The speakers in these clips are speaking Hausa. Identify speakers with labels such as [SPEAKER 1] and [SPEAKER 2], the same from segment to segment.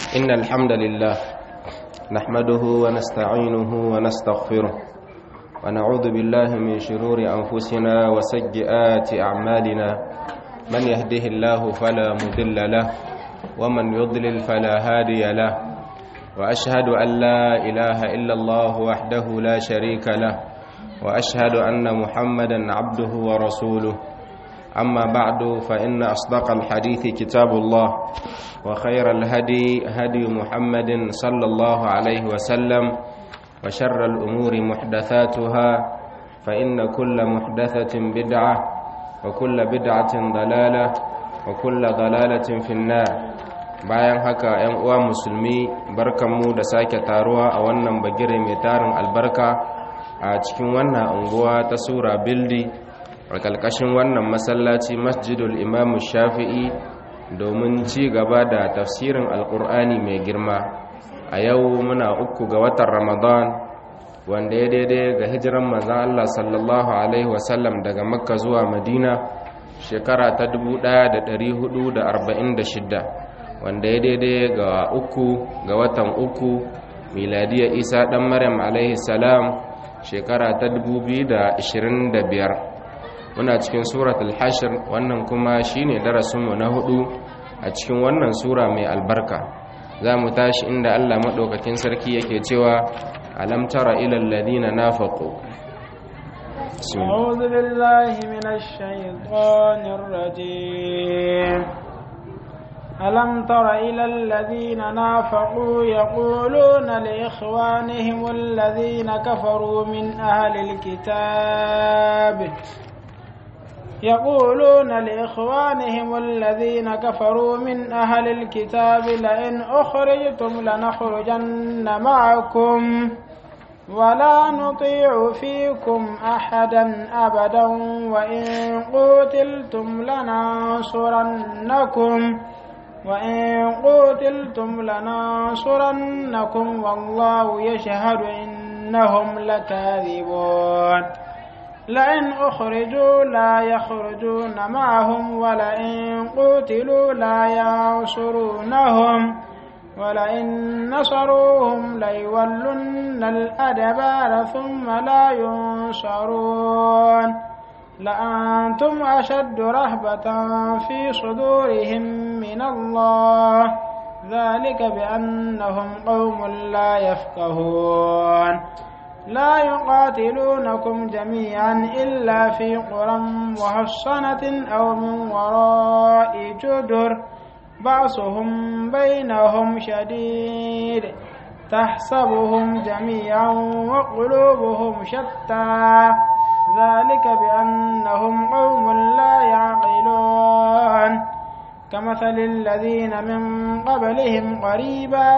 [SPEAKER 1] إن الحمد لله نحمده ونستعينه ونستغفره ونعوذ بالله من شرور أنفسنا وسيئات أعمالنا من يهده الله فلا مضل له ومن يضلل فلا هادي له وأشهد أن لا إله إلا الله وحده لا شريك له وأشهد أن محمدا عبده ورسوله أما بعد فإن أصدق الحديث كتاب الله وخير الهدي هدي محمد صلى الله عليه وسلم وشر الأمور محدثاتها فإن كل محدثة بدعة وكل بدعة ضلالة وكل ضلالة في النار bayan haka ‘yan uwa musulmi barkanmu da sake taruwa a wannan bagire mai tarin albarka a cikin wannan unguwa ta sura bildi a ƙarƙashin wannan masallaci masjidul imamu shafi'i domin ci gaba da tafsirin alƙur'ani mai girma a yau muna uku ga watan ramadan wanda ya daidai ga hijiran manzan allah sallallahu alaihi wasallam daga makka zuwa madina shekara ta 1446 wanda ya daidai ga uku ga watan uku miladiya isa ɗan maryam alaihi salam shekara ta 2025 muna cikin suratul hashir wannan kuma shine darasinmu na hudu a cikin wannan sura mai albarka za mu tashi inda Allah maɗaukakin sarki yake cewa alam tara ilal ladina nafaqu
[SPEAKER 2] أعوذ بالله من الشيطان الرجيم ألم تر إلى الذين نافقوا يقولون لإخوانهم الذين كفروا من أهل الكتاب يقولون لإخوانهم الذين كفروا من أهل الكتاب لئن أخرجتم لنخرجن معكم ولا نطيع فيكم أحدا أبدا وإن قتلتم لننصرنكم وإن قتلتم لننصرنكم والله يشهد إنهم لكاذبون لئن أخرجوا لا يخرجون معهم ولئن قتلوا لا ينصرونهم ولئن نصروهم ليولن الأدبار ثم لا ينصرون لأنتم أشد رهبة في صدورهم من الله ذلك بأنهم قوم لا يفقهون لا يقاتلونكم جميعا إلا في قرى محصنة أو من وراء جدر بعصهم بينهم شديد تحسبهم جميعا وقلوبهم شتى ذلك بأنهم قوم لا يعقلون كمثل الذين من قبلهم قريبا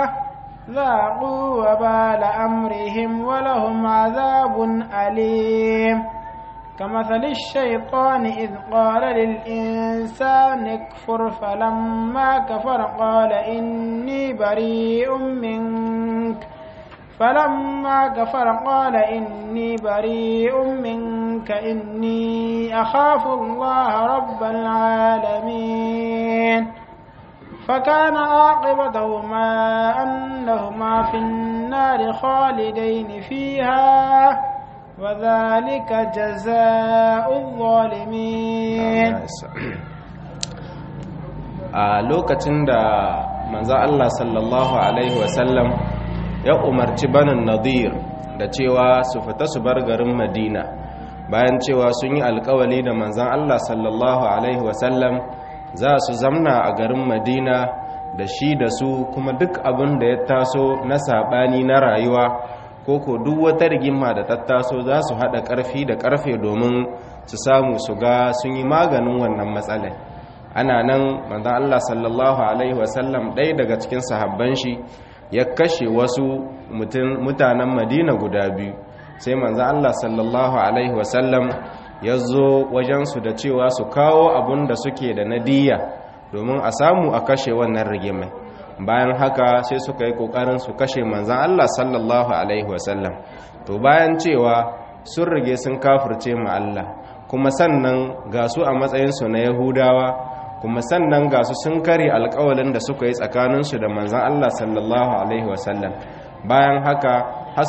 [SPEAKER 2] ذاقوا وبال أمرهم ولهم عذاب أليم كمثل الشيطان إذ قال للإنسان اكفر فلما كفر قال إني بريء منك فلما كفر قال إني بريء منك إني أخاف الله رب العالمين فكان عاقبتهما أنهما في النار خالدين فيها وذلك جزاء الظالمين
[SPEAKER 1] a lokacin da manzo Allah sallallahu alaihi wasallam ya umarci banin nadir da cewa su fita su bar garin madina bayan cewa sun yi alkawali da manzan Allah sallallahu alaihi wasallam za su zamna a garin madina da shi da su kuma duk abin da ya taso na saɓani na rayuwa ko ko duk wata rigima da ta taso za su haɗa ƙarfi da ƙarfe domin su samu su ga sun yi maganin wannan matsalai ana nan manzan Allah sallallahu alaihi wasallam ɗaya daga cikin sahabban shi ya kashe wasu mutanen madina guda biyu sai manzan Allah sallallahu alaihi wasallam ya zo wajensu da cewa su kawo abun da suke da nadiya domin a samu a kashe wannan rigimai bayan haka sai suka yi kokarin su kashe manzan Allah sallallahu alaihi wasallam to bayan cewa sun rige sun kafirce ma Allah kuma sannan ga su a matsayinsu na yahudawa kuma sannan ga su sun kare alƙawalin da suka yi tsakaninsu da manzon Allah sallallahu alaihi wasallam bayan haka har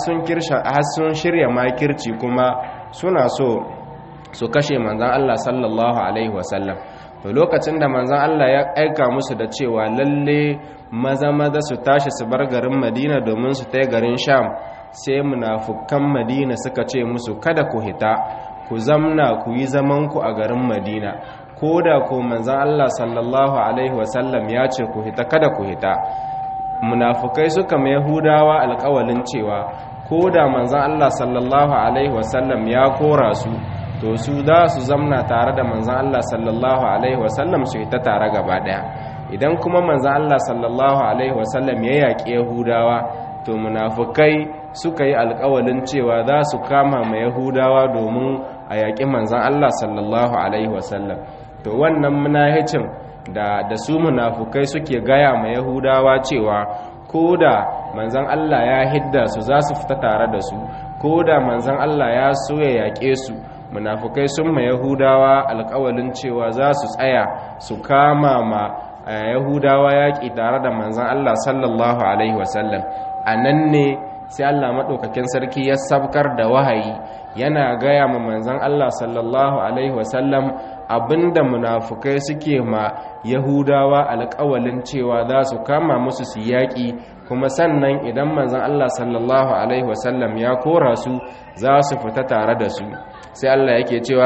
[SPEAKER 1] sun shirya makirci kuma suna so su kashe manzan Allah sallallahu Alaihi wasallam to lokacin da manzan Allah ya aika musu da cewa lalle maza maza su tashi su bar garin madina domin su tai garin sham sai munafukan madina suka ce musu kada ku hita ku zamna ku yi zamanku a garin madina ko da ko manzan Allah sallallahu Alaihi wasallam ya ce ku hita kada ku hita munafukai suka mai yahudawa alkawalin cewa ko da manzan Allah sallallahu Alaihi wasallam ya kora su to su za su zamna tare da manzan Allah sallallahu Alaihi wasallam su ta tare gaba daya idan kuma manzan Allah sallallahu Alaihi wasallam ya yaƙi yahudawa to munafukai suka yi alkawalin cewa za su kama ma yahudawa domin a yaƙi manzan Allah sallallahu Alaihi wasallam to wannan munahicin da da su munafukai suke gaya ma yahudawa cewa ko da manzan Allah ya hidda su za su fita tare da su ko da manzan Allah ya so ya yaƙe su munafukai sun ma yahudawa alƙawalin cewa za su tsaya su kama ma yahudawa yaƙi tare da manzan Allah sallallahu alaihi wasallam a nan ne sai Allah maɗaukakin sarki ya sabkar da wahayi yana gaya ma manzan Allah sallallahu alaihi wasallam abinda munafukai suke ma yahudawa alƙawalin cewa za su kama musu su yaƙi kuma sannan idan manzan Allah sallallahu alaihi wasallam ya kora su za su fita tare da su sai Allah yake cewa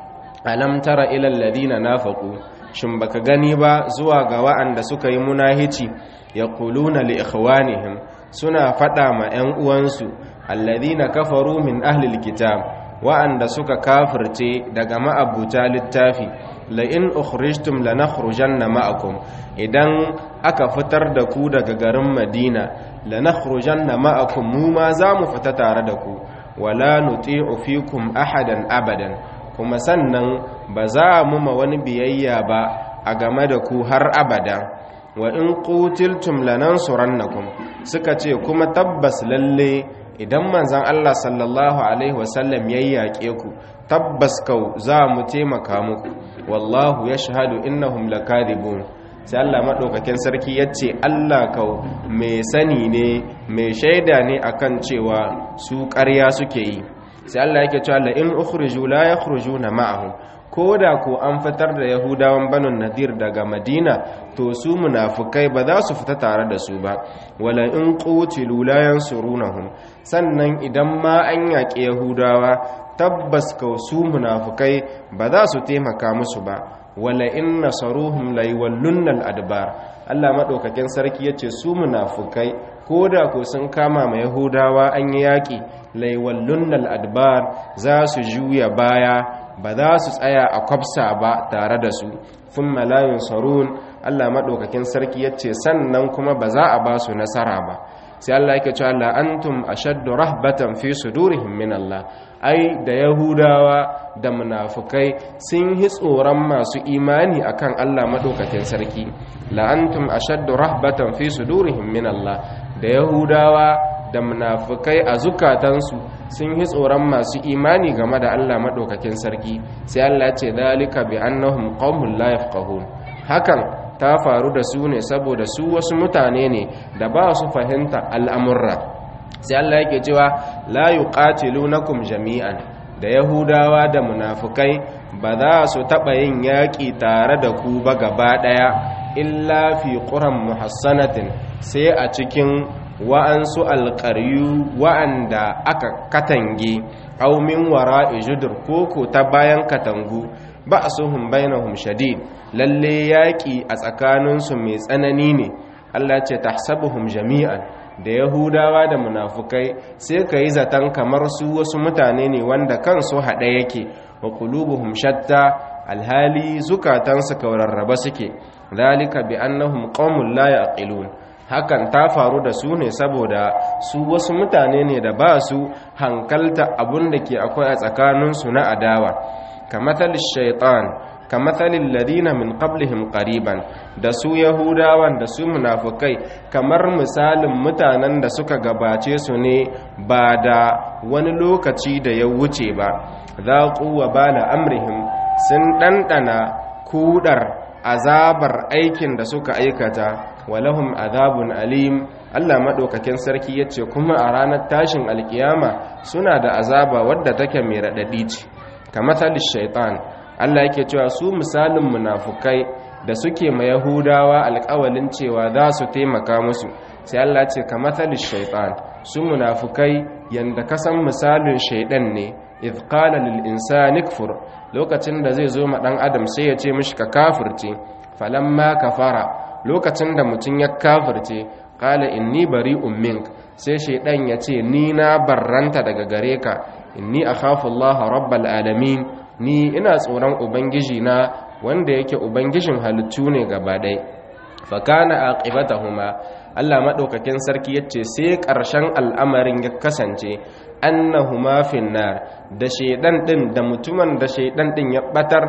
[SPEAKER 1] alam tara ilal ladina nafaqu shin baka gani ba zuwa ga wa'anda suka yi munahici yaquluna li ikhwanihim suna fada ma ƴan uwansu alladina kafaru min ahlil kitab wa'anda suka kafirce daga ma'abuta littafi la in ukhrijtum lanakhrujanna ma'akum idan aka fitar da ku daga garin Madina lanakhrujanna ma'akum mu ma za mu fita tare da ku wala nuti'u fikum ahadan abadan kuma sannan ba za mu ma wani biyayya ba a game da ku har abada wa in qutiltum lanansurannakum suka ce kuma tabbas lalle idan manzon Allah sallallahu alaihi wasallam ya yaƙe ku tabbas kau za mu taimaka muku wallahu yashhadu innahum lakadibun sai Allah maɗaukakin sarki ya ce Allah kau mai sani ne mai shaida ne akan cewa su ƙarya suke yi sai Allah yake cewa la in ukhriju la yakhrujuna ma'ahum ko da ko an fitar da yahudawan banu nadir daga madina to su munafukai ba za su fita tare da su ba wala in qutilu la yansurunahum sannan idan ma an yaƙi yahudawa tabbas ka su munafukai ba za su taimaka musu ba wala in nasaruhum la yawallunna al-adbar Allah madaukakin sarki yace su munafukai koda ko sun kama ma yahudawa an yi yaki la yawallunna al-adbar za su juya baya ba za su tsaya a kwafsa ba tare da su thumma la yunsarun Allah madaukakin sarki yace sannan kuma ba za a ba su nasara ba sai Allah yake cewa la antum ashaddu rahbatan fi sudurihim min Allah ai da yahudawa da munafukai sun yi tsoron masu imani akan Allah madaukakin sarki la antum ashaddu rahbatan fi sudurihim min Allah da yahudawa da munafukai a zukatansu sun yi tsoron masu imani game da Allah madaukakin sarki sai Allah ya ce dalika bi annahum qaumun la yafqahun hakan ta faru da su ne saboda su wasu mutane ne da ba su fahimta al'amurra sai Allah yake cewa la yuqatilunakum jami'an da yahudawa da munafukai ba za su taɓa yin yaƙi tare da ku ba gaba ɗaya illa fi ƙuran muhassanatin sai a cikin wa'ansu alƙaryu wa'anda aka katange aumin wara ijudur koko ta bayan katangu ba su hun bainahum shadid lalle yaƙi a tsakaninsu mai tsanani ne Allah ce tahsabuhum jami'an da yahudawa da munafukai sai ka yi zaton kamar su wasu mutane ne wanda kansu haɗe yake wa qulubuhum shatta alhali zukatansu kaurarraba suke zalika bi annahum qaumun la yaqilun hakan ta faru da su ne saboda su wasu mutane ne da ba su hankalta abun da ke akwai a tsakaninsu na adawa kamathal shaitan kamathalil ladina min qablihim qariban da su yahudawan da su munafukai kamar misalin mutanen da suka gabace su ne ba da wani lokaci da ya wuce ba zaqu wa bala amrihim sun dandana kudar azabar aikin da suka aikata walahum azabun alim Allah maɗaukakin sarki ya ce kuma a ranar tashin alkiyama suna da azaba wadda take mai raɗaɗi ce kamar shaitan Allah yake cewa su misalin munafukai da suke ma yahudawa alƙawalin cewa za su taimaka musu sai Allah ce kamar shaitan su munafukai yanda kasan misalin shaidan ne idh qala lil insani kfur lokacin da zai zo ma dan adam sai ya ce mishi ka kafirce falamma kafara lokacin da mutum ya kafirce qala inni bari'un mink sai shaidan ya ce ni na barranta daga gare ka inni akhafu Allah rabbal alamin ni ina tsoron ubangiji na wanda yake ubangijin halittu ne gaba ɗaya fakana aqibatahuma Allah madaukakin sarki yace sai ƙarshen al'amarin ya kasance annahuma finnar da shaidan din da mutumin da shaidan din ya batar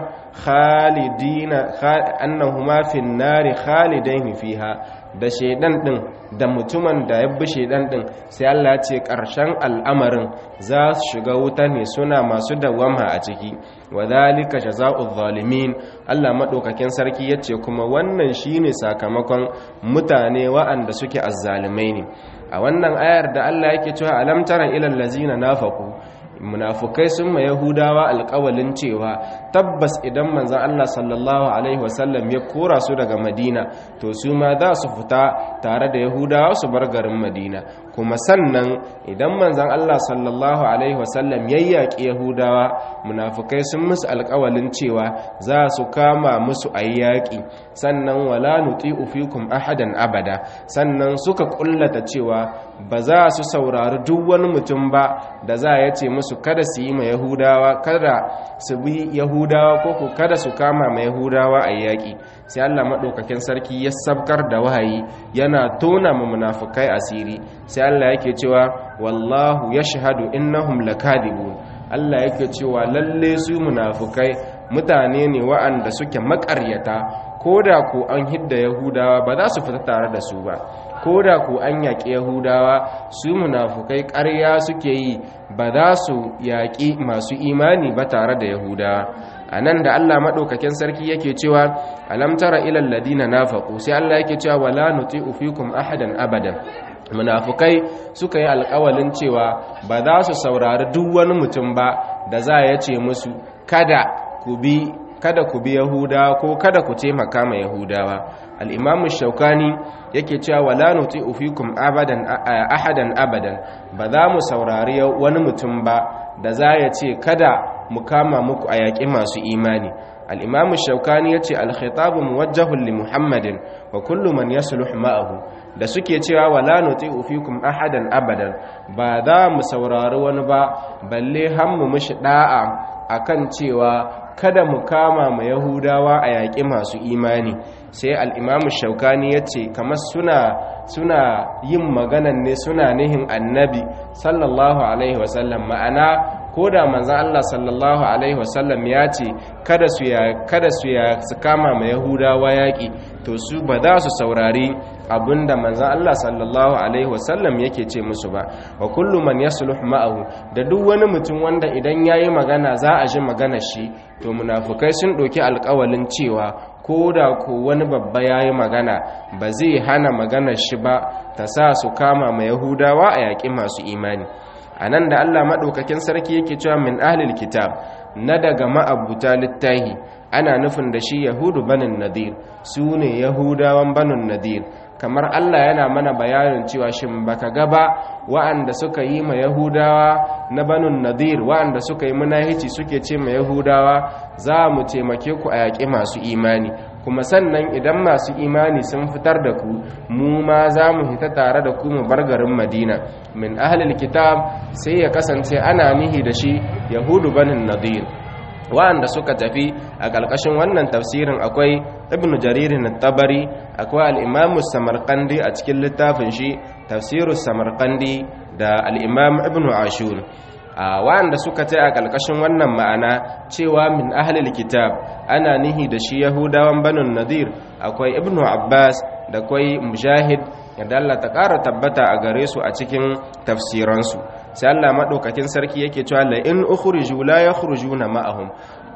[SPEAKER 1] khalidina annahuma finnari khalidain fiha da shaidan din da mutumin da ya bi shaidan din sai Allah ce ƙarshen al'amarin za su shiga wuta ne suna masu dawama a ciki wadhalika jazaa'u zalimin Allah madaukakin sarki yace kuma wannan shine sakamakon mutane wa'anda suke azzalimai ne a wannan ayar da Allah yake cewa alam tara ilal ladzina nafaqu munafukai sun ma yahudawa alƙawalin cewa tabbas idan manzon Allah sallallahu alaihi wasallam ya kora su daga madina to su ma za su fita tare da yahudawa su bar garin madina kuma sannan idan manzon Allah sallallahu alaihi wasallam ya yaƙi yahudawa munafukai sun musu alƙawalin cewa za su kama musu ayyaki sannan wala nuti'u fikum ahadan abada sannan suka kullata cewa ba za su saurari duk wani mutum ba da za ya ce musu kada su yi ma yahudawa kada su bi yahudawa ko ku kada su kama ma yahudawa a yaƙi sai Allah maɗaukakin sarki ya sabkar da wahayi yana tona ma munafukai asiri sai Allah yake cewa wallahu yashhadu innahum lakadibun Allah yake cewa lalle su munafukai mutane ne wa'anda suke makaryata ko da ku an hidda yahudawa ba za su fita tare da su ba ko da ku an yaƙi yahudawa su munafukai ƙarya suke yi ba za su yaƙi masu imani ba tare da yahudawa a nan da allah maɗaukakin sarki yake cewa alamtara ilal ladina nafaku sai allah yake cewa wala nuti'u fikum ahadan abadan munafukai suka yi alƙawalin cewa ba za su saurari duk wani mutum ba da za ya ce musu kada ku bi kada ku bi yahudawa ko kada ku taimaka ma yahudawa al-imamu shaukani yake cewa wala nuti'u fikum abadan ahadan abadan ba za mu saurari wani mutum ba da za ya ce kada mu kama muku a yaƙi masu imani al-imamu shaukani yace al-khitabu muwajjahun li muhammadin wa kullu man yasluh ma'ahu da suke cewa wala nuti'u fikum ahadan abadan ba za mu saurari wani ba balle har mu mishi da'a akan cewa kada mu kama ma yahudawa a yaƙi masu imani sai al'imamu shaukani ya ce kamar suna suna yin maganan ne suna nihin annabi sallallahu alaihi wasallam ma'ana ko da manzan Allah sallallahu alaihi wasallam ya ce kada su ya kada su ya su kama ma yahudawa yaƙi to su ba za su saurari abinda manzan Allah sallallahu alaihi wasallam yake ce musu ba wa kullu man yasluh ma'ahu da duk wani mutum wanda idan yayi magana za a ji maganar shi to munafukai sun ɗauki alƙawalin cewa ko da ko wani babba yayi magana ba zai hana maganar shi ba ta sa su kama ma yahudawa a yaƙi masu imani a nan da allah maɗaukakin sarki yake cewa min ahlil kitab na daga ma'abuta littahi ana nufin da shi yahudu banin nadir su ne yahudawan banin nadir kamar allah yana mana bayanin cewa shin baka gaba wa'anda suka yi ma yahudawa na banin nadir wa'anda suka yi munahici suke ce ma yahudawa za mu taimake ku a yaƙi masu imani kuma sannan idan masu imani sun fitar da ku mu ma za mu hita tare da ku mu bar garin madina min ahlil kitab sai ya kasance ana nihi da shi yahudu banin nadir wa'anda suka tafi a ƙarƙashin wannan tafsirin akwai ibnu jaririn tabari akwai al'imamu samarkandi a cikin littafin shi tafsiru samarkandi da al'imam ibnu ashur a wa'anda suka ta a ƙarƙashin wannan ma'ana cewa min ahlil kitab ana nihi da shi yahudawan banin nadir akwai ibnu abbas da kwai mujahid yadda Allah ta ƙara tabbata a gare su a cikin tafsiransu sai Allah maɗaukakin sarki yake cewa la in ukhriju la yakhrujuna ma'ahum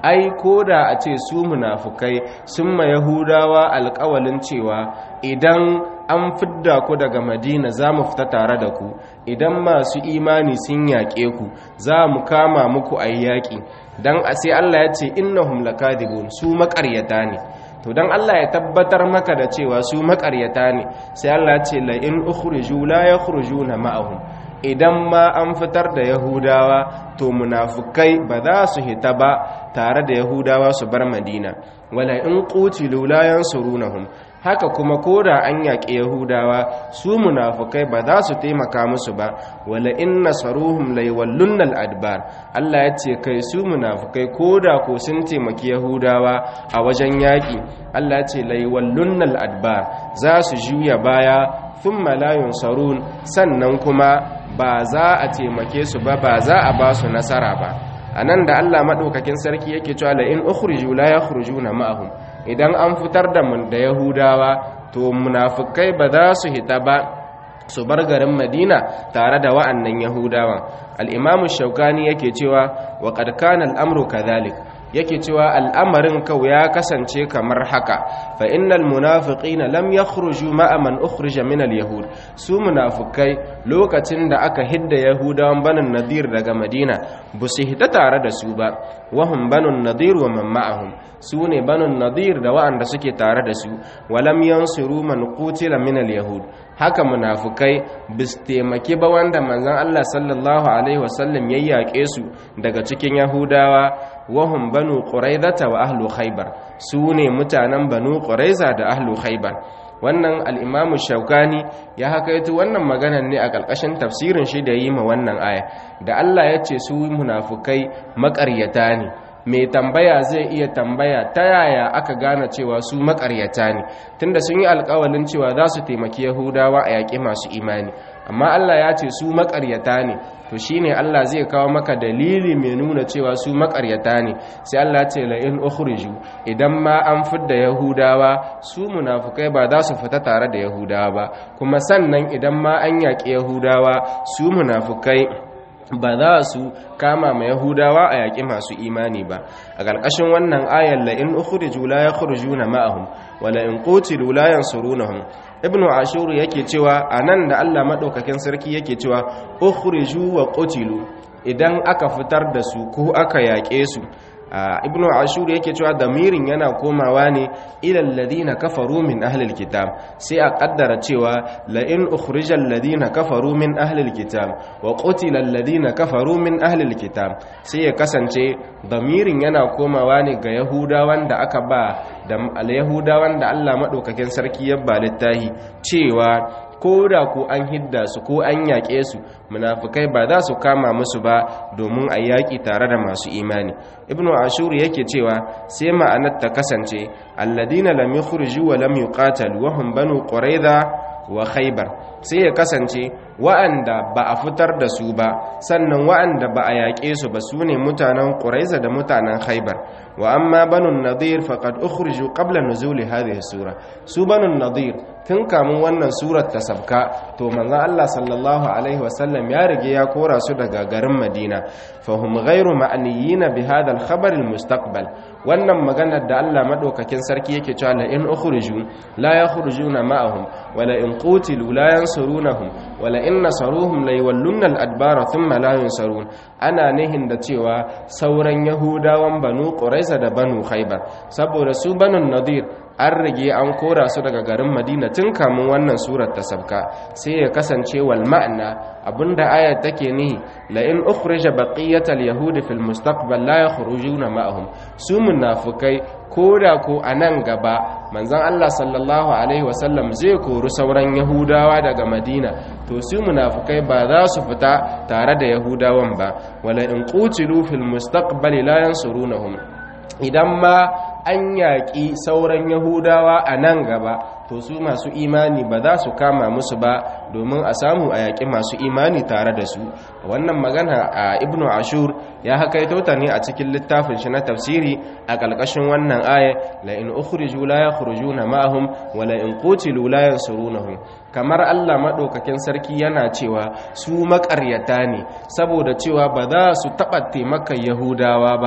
[SPEAKER 1] ai koda a ce su munafukai sun ma yahudawa alƙawalin cewa idan an fidda ku daga madina za mu fita tare da ku idan masu imani sun yaƙe ku za mu kama muku a yaƙi don a sai allah ya ce innahum lakadibun su maƙaryata ne to don Allah ya tabbatar maka da cewa su makaryata ne sai Allah ce la in ukhriju la yakhrujuna ma'ahum idan ma an fitar da yahudawa to munafukai ba za su hita ba tare da yahudawa su bar madina wala in qutilu la yansurunahum haka kuma koda an yaƙi yahudawa su munafukai ba za su taimaka musu ba wala in nasaruhum layawallunnal adbar Allah ya ce kai su munafukai koda ko sun taimaki yahudawa a wajen yaƙi Allah ya ce layawallunnal adbar za su juya baya thumma la yunsarun sannan kuma ba za a taimake su ba ba za a ba su nasara ba anan da Allah madaukakin sarki yake cewa la in ukhriju la yakhrujuna ma'ahum idan an fitar da mun da yahudawa to munafikai ba za su hita ba su bar garin madina tare da wa'annan yahudawan al-imamu shaukani yake cewa wa qad kana al-amru kadhalik yake cewa al'amarin kau ya kasance kamar haka fa innal munafiqina lam yakhruju ma'a man ukhrija min al-yahud su munafikai lokacin da aka hidda yahudawan banin nadir daga madina bu su hita tare da su ba wahum banun nadir wa man ma'ahum su ne banun nadir da wa'anda suke tare da su walam yansuru man qutila min al-yahud haka munafukai bis taimaki ba wanda manzon Allah sallallahu alaihi wasallam ya yaƙe su daga cikin yahudawa wahum banu quraizata wa ahlu khaybar su ne mutanen banu quraiza da ahlu khaybar wannan al-imam shaukani ya hakaito wannan maganar ne a ƙarƙashin tafsirin shi da yi ma wannan aya da Allah ya ce su munafukai maƙaryata ne mai tambaya zai iya tambaya ta yaya aka gane cewa su makaryata ne tunda sun yi alkawalin cewa za su taimaki yahudawa a yaƙi masu imani amma Allah ya ce su makaryata ne to shine Allah zai kawo maka dalili mai nuna cewa su makaryata ne sai Allah ce la in ukhriju idan ma an fidda yahudawa su munafukai ba za su fita tare da yahudawa ba kuma sannan idan ma an yaƙi yahudawa su munafukai ba za su kama ma yahudawa a yaƙi masu imani ba a ƙarƙashin wannan ayar la in ukhriju la yakhrujuna ma'ahum wa la in qutilu la yansurunahum ibnu ashur yake cewa anan da Allah madaukakin sarki yake cewa ukhriju wa qutilu idan aka fitar da su ko aka yaƙe su ibnu ashur yake cewa damirin yana komawa ne ilal ladina kafaru min ahlil kitab sai a kaddara cewa la in ukhrijal ladina kafaru min ahlil kitab wa qutila alladina kafaru min ahlil kitab sai ya kasance damirin yana komawa ne ga yahudawan da aka ba da yahudawan da Allah madaukakin sarki ya ba littahi cewa ko da ko an hidda su ko an yaƙe su munafukai ba za su kama musu ba domin a yaƙi tare da masu imani ibnu ashur yake cewa sai ma'anar ta kasance alladina lam yukhruju wa lam yuqatalu wa hum banu quraiza wa khaybar sai ya kasance wa'anda ba a fitar da su ba sannan wa'anda ba a yaƙe su ba su ne mutanen quraiza da mutanen khaybar wa amma banu nadir faqad ukhriju qabla nuzuli hadhihi sura su banu nadir tun kamun wannan surar ta sabka to manzon Allah sallallahu alaihi wasallam ya rige ya kora su daga garin Madina fahum ghairu ma'niyina bi hadha al-khabar al-mustaqbal wannan maganar da Allah madaukakin sarki yake cewa la in ukhriju la yakhrujuna ma'ahum wala in qutilu la yansurunahum wala in nasaruhum la yawallunna al-adbara thumma la yunsarun ana nihin da cewa sauran yahudawan banu quraiza da banu khaybar saboda su banu nadir an rage an kora su daga garin madina tun kamun wannan surar ta sabka sai ya kasance wal ma'ana abinda ayat take nihi la in ukhrija baqiyatal yahudi fil mustaqbal la yakhrujuna ma'ahum su munafikai koda ko anan gaba manzon Allah sallallahu alaihi wasallam zai kori sauran yahudawa daga madina to su munafikai ba za su fita tare da yahudawan ba wala in qutilu fil mustaqbal la yansurunahum idan ma an yaƙi sauran yahudawa a nan gaba to su masu imani ba za su kama musu ba domin a samu a yaƙi masu imani tare da su wannan magana a ibnu ashur ya hakaito ta ne a cikin littafin shi na tafsiri a ƙarƙashin wannan aya la in ukhriju la yakhrujuna ma'ahum wa la in qutilu la yansurunahum kamar Allah madaukakin sarki yana cewa su maƙaryata ne saboda cewa ba za su taɓa taimakon yahudawa ba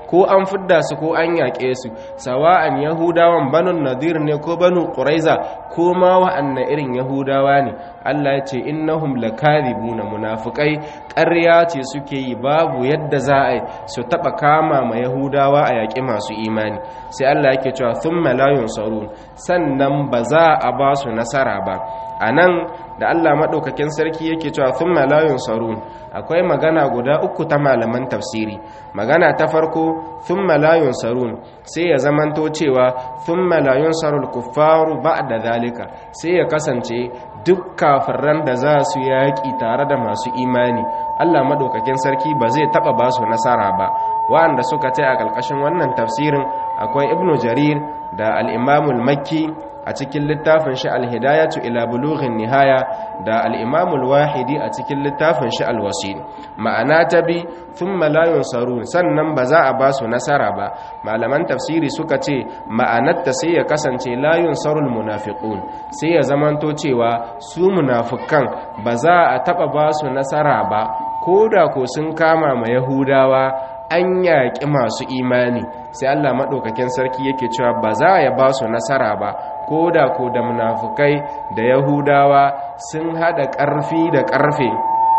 [SPEAKER 1] ko an fidda su ko an yaƙe su sawa'an yahudawan banu nadir ne ko banu quraiza ko ma wa'anna irin yahudawa ne Allah ya ce innahum lakadibuna munafiqai ƙarya ce suke yi babu yadda za a yi su taba kama ma yahudawa a yaƙi masu imani sai Allah yake cewa thumma la yunsarun sannan ba za a ba su nasara ba anan da Allah maɗaukakin sarki yake cewa sun malayun sarun akwai magana guda uku ta malaman tafsiri magana ta farko sun malayun sarun sai ya zamanto cewa sun malayun sarul kuffaru ba da zalika sai ya kasance duk kafiran da za su yaƙi tare da masu imani Allah maɗaukakin sarki ba zai taɓa ba su nasara ba wa'anda suka ce a ƙarƙashin wannan tafsirin akwai ibnu jarir da al'imamul makki a cikin littafin shi alhidayatu ila bulughin nihaya da al-imamul wahidi a cikin littafin shi alwasil ma'ana ta bi thumma la yunsarun sannan ba za a ba su nasara ba malaman tafsiri suka ce ma'anar ta sai ya kasance la yunsarul munafiqun sai ya zamanto cewa su munafikan ba za a taba ba su nasara ba koda ko sun kama ma yahudawa an yaƙi masu imani sai Allah maɗaukakin sarki yake cewa ba za ya ba su nasara ba ko da ko da munafukai da yahudawa sun haɗa ƙarfi da ƙarfe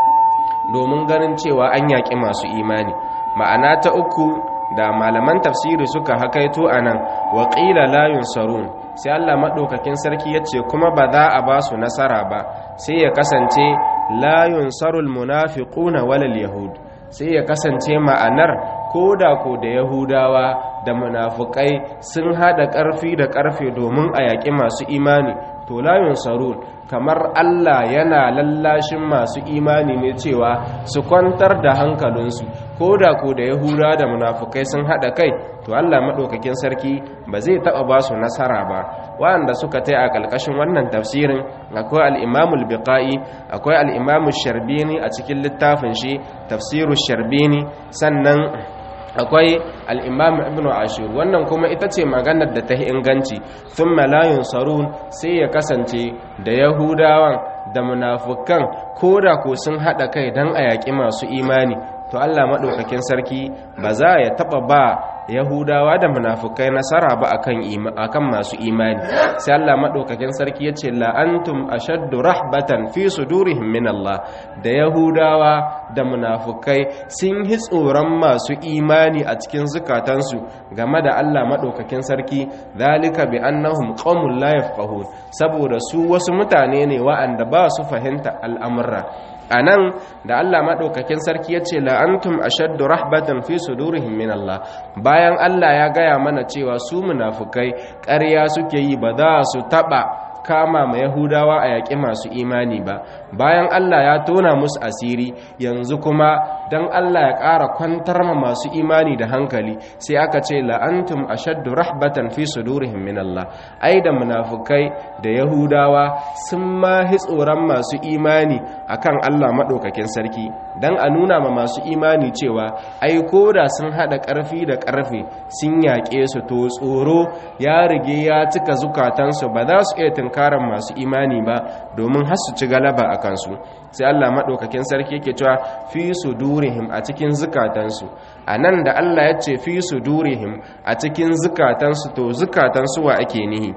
[SPEAKER 1] domin ganin cewa an yaƙi masu imani ma'ana ta uku da malaman tafsiri suka hakaito a nan waƙila layun sarun sai Allah maɗaukakin sarki ya ce kuma ba za a ba su nasara ba sai ya kasance layun sarul munafiquna walal yahud sai ya kasance ma'anar ko da ko da yahudawa da munafukai sun hada ƙarfi da ƙarfe domin a yaƙi masu imani to layun sarun kamar Allah yana lallashin masu imani ne cewa su kwantar da hankalinsu ko da ko da yahudawa da munafukai sun hada kai to Allah maɗaukakin sarki ba zai taɓa ba su nasara ba waɗanda suka tai a ƙalƙashin wannan tafsirin akwai al'imamul biqa'i akwai al'imamul sharbini a cikin littafin shi tafsiru sharbini sannan akwai al'imam ibn ashir wannan kuma ita ce maganar da ta yi inganci sun malayun sarun sai ya kasance da yahudawan da munafukan ko da ko sun haɗa kai don a yaƙi masu imani to allah maɗaukakin sarki ba za ya taɓa ba yahudawa da munafukai nasara ba akan masu imani sai Allah madaukakin sarki yace la antum ashaddu rahbatan fi sudurihim min Allah da yahudawa da munafukai sun yi tsoron masu imani a cikin zukatansu game da Allah madaukakin sarki zalika bi annahum qaumun la yafqahun saboda su wasu mutane ne wa'anda ba su fahimta al'amura a nan da Allah maɗaukakin sarki ya ce la'antum ashaddu rahbatan fi sudurihim min Allah bayan Allah ya gaya mana cewa su munafukai ƙarya suke yi ba za su taɓa kama ma Yahudawa a yaƙi masu imani ba bayan Allah ya tona musu asiri yanzu kuma don Allah ya ƙara kwantar ma masu imani da hankali sai aka ce la'antum ashaddu rahbatan fi sudurihim min Allah ai da munafukai da Yahudawa sun ma tsoron masu imani akan Allah maɗaukakin sarki don a nuna ma masu imani cewa ai da sun haɗa ƙarfi da ƙarfe sun yaƙe su to tsoro ya rige ya cika zukatansu ba za su iya tunkarar masu imani ba domin har su ci galaba a kansu sai Allah maɗaukakin sarki yake cewa fi su durihim a cikin zukatansu a nan da Allah ya ce fi su durihim a cikin zukatansu to zukatansu wa ake nihi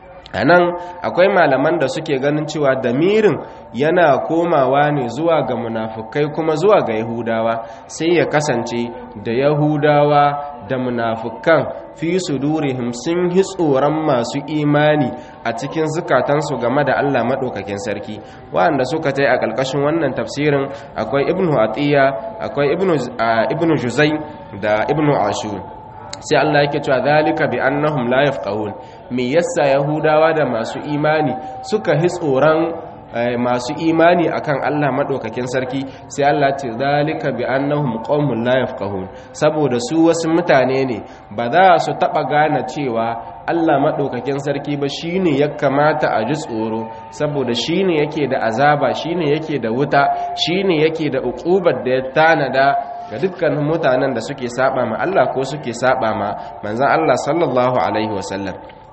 [SPEAKER 1] a nan akwai malaman da suke ganin cewa damirin yana komawa ne zuwa ga munafukai kuma zuwa ga yahudawa sai ya kasance da yahudawa da munafukan fi sudurihim sun yi tsoron masu imani a cikin zukatansu game da Allah maɗaukakin sarki waɗanda suka ta yi a ƙarƙashin wannan tafsirin akwai ibnu atiya akwai ibnu juzai da ibnu ashur sai Allah yake cewa zalika bi annahum la yafqahun me yasa yahudawa da masu imani suka hi tsoron masu imani akan Allah madaukakin sarki sai Allah ce zalika bi annahum qaumun la yafqahun saboda su wasu mutane ne ba za su taba gane cewa Allah madaukakin sarki ba shine ya kamata a ji tsoro saboda shine yake da azaba shine yake da wuta shine yake da uqubar da ya tanada ga dukkanin mutanen da suke saba ma Allah ko suke saba ma manzon Allah sallallahu alaihi wasallam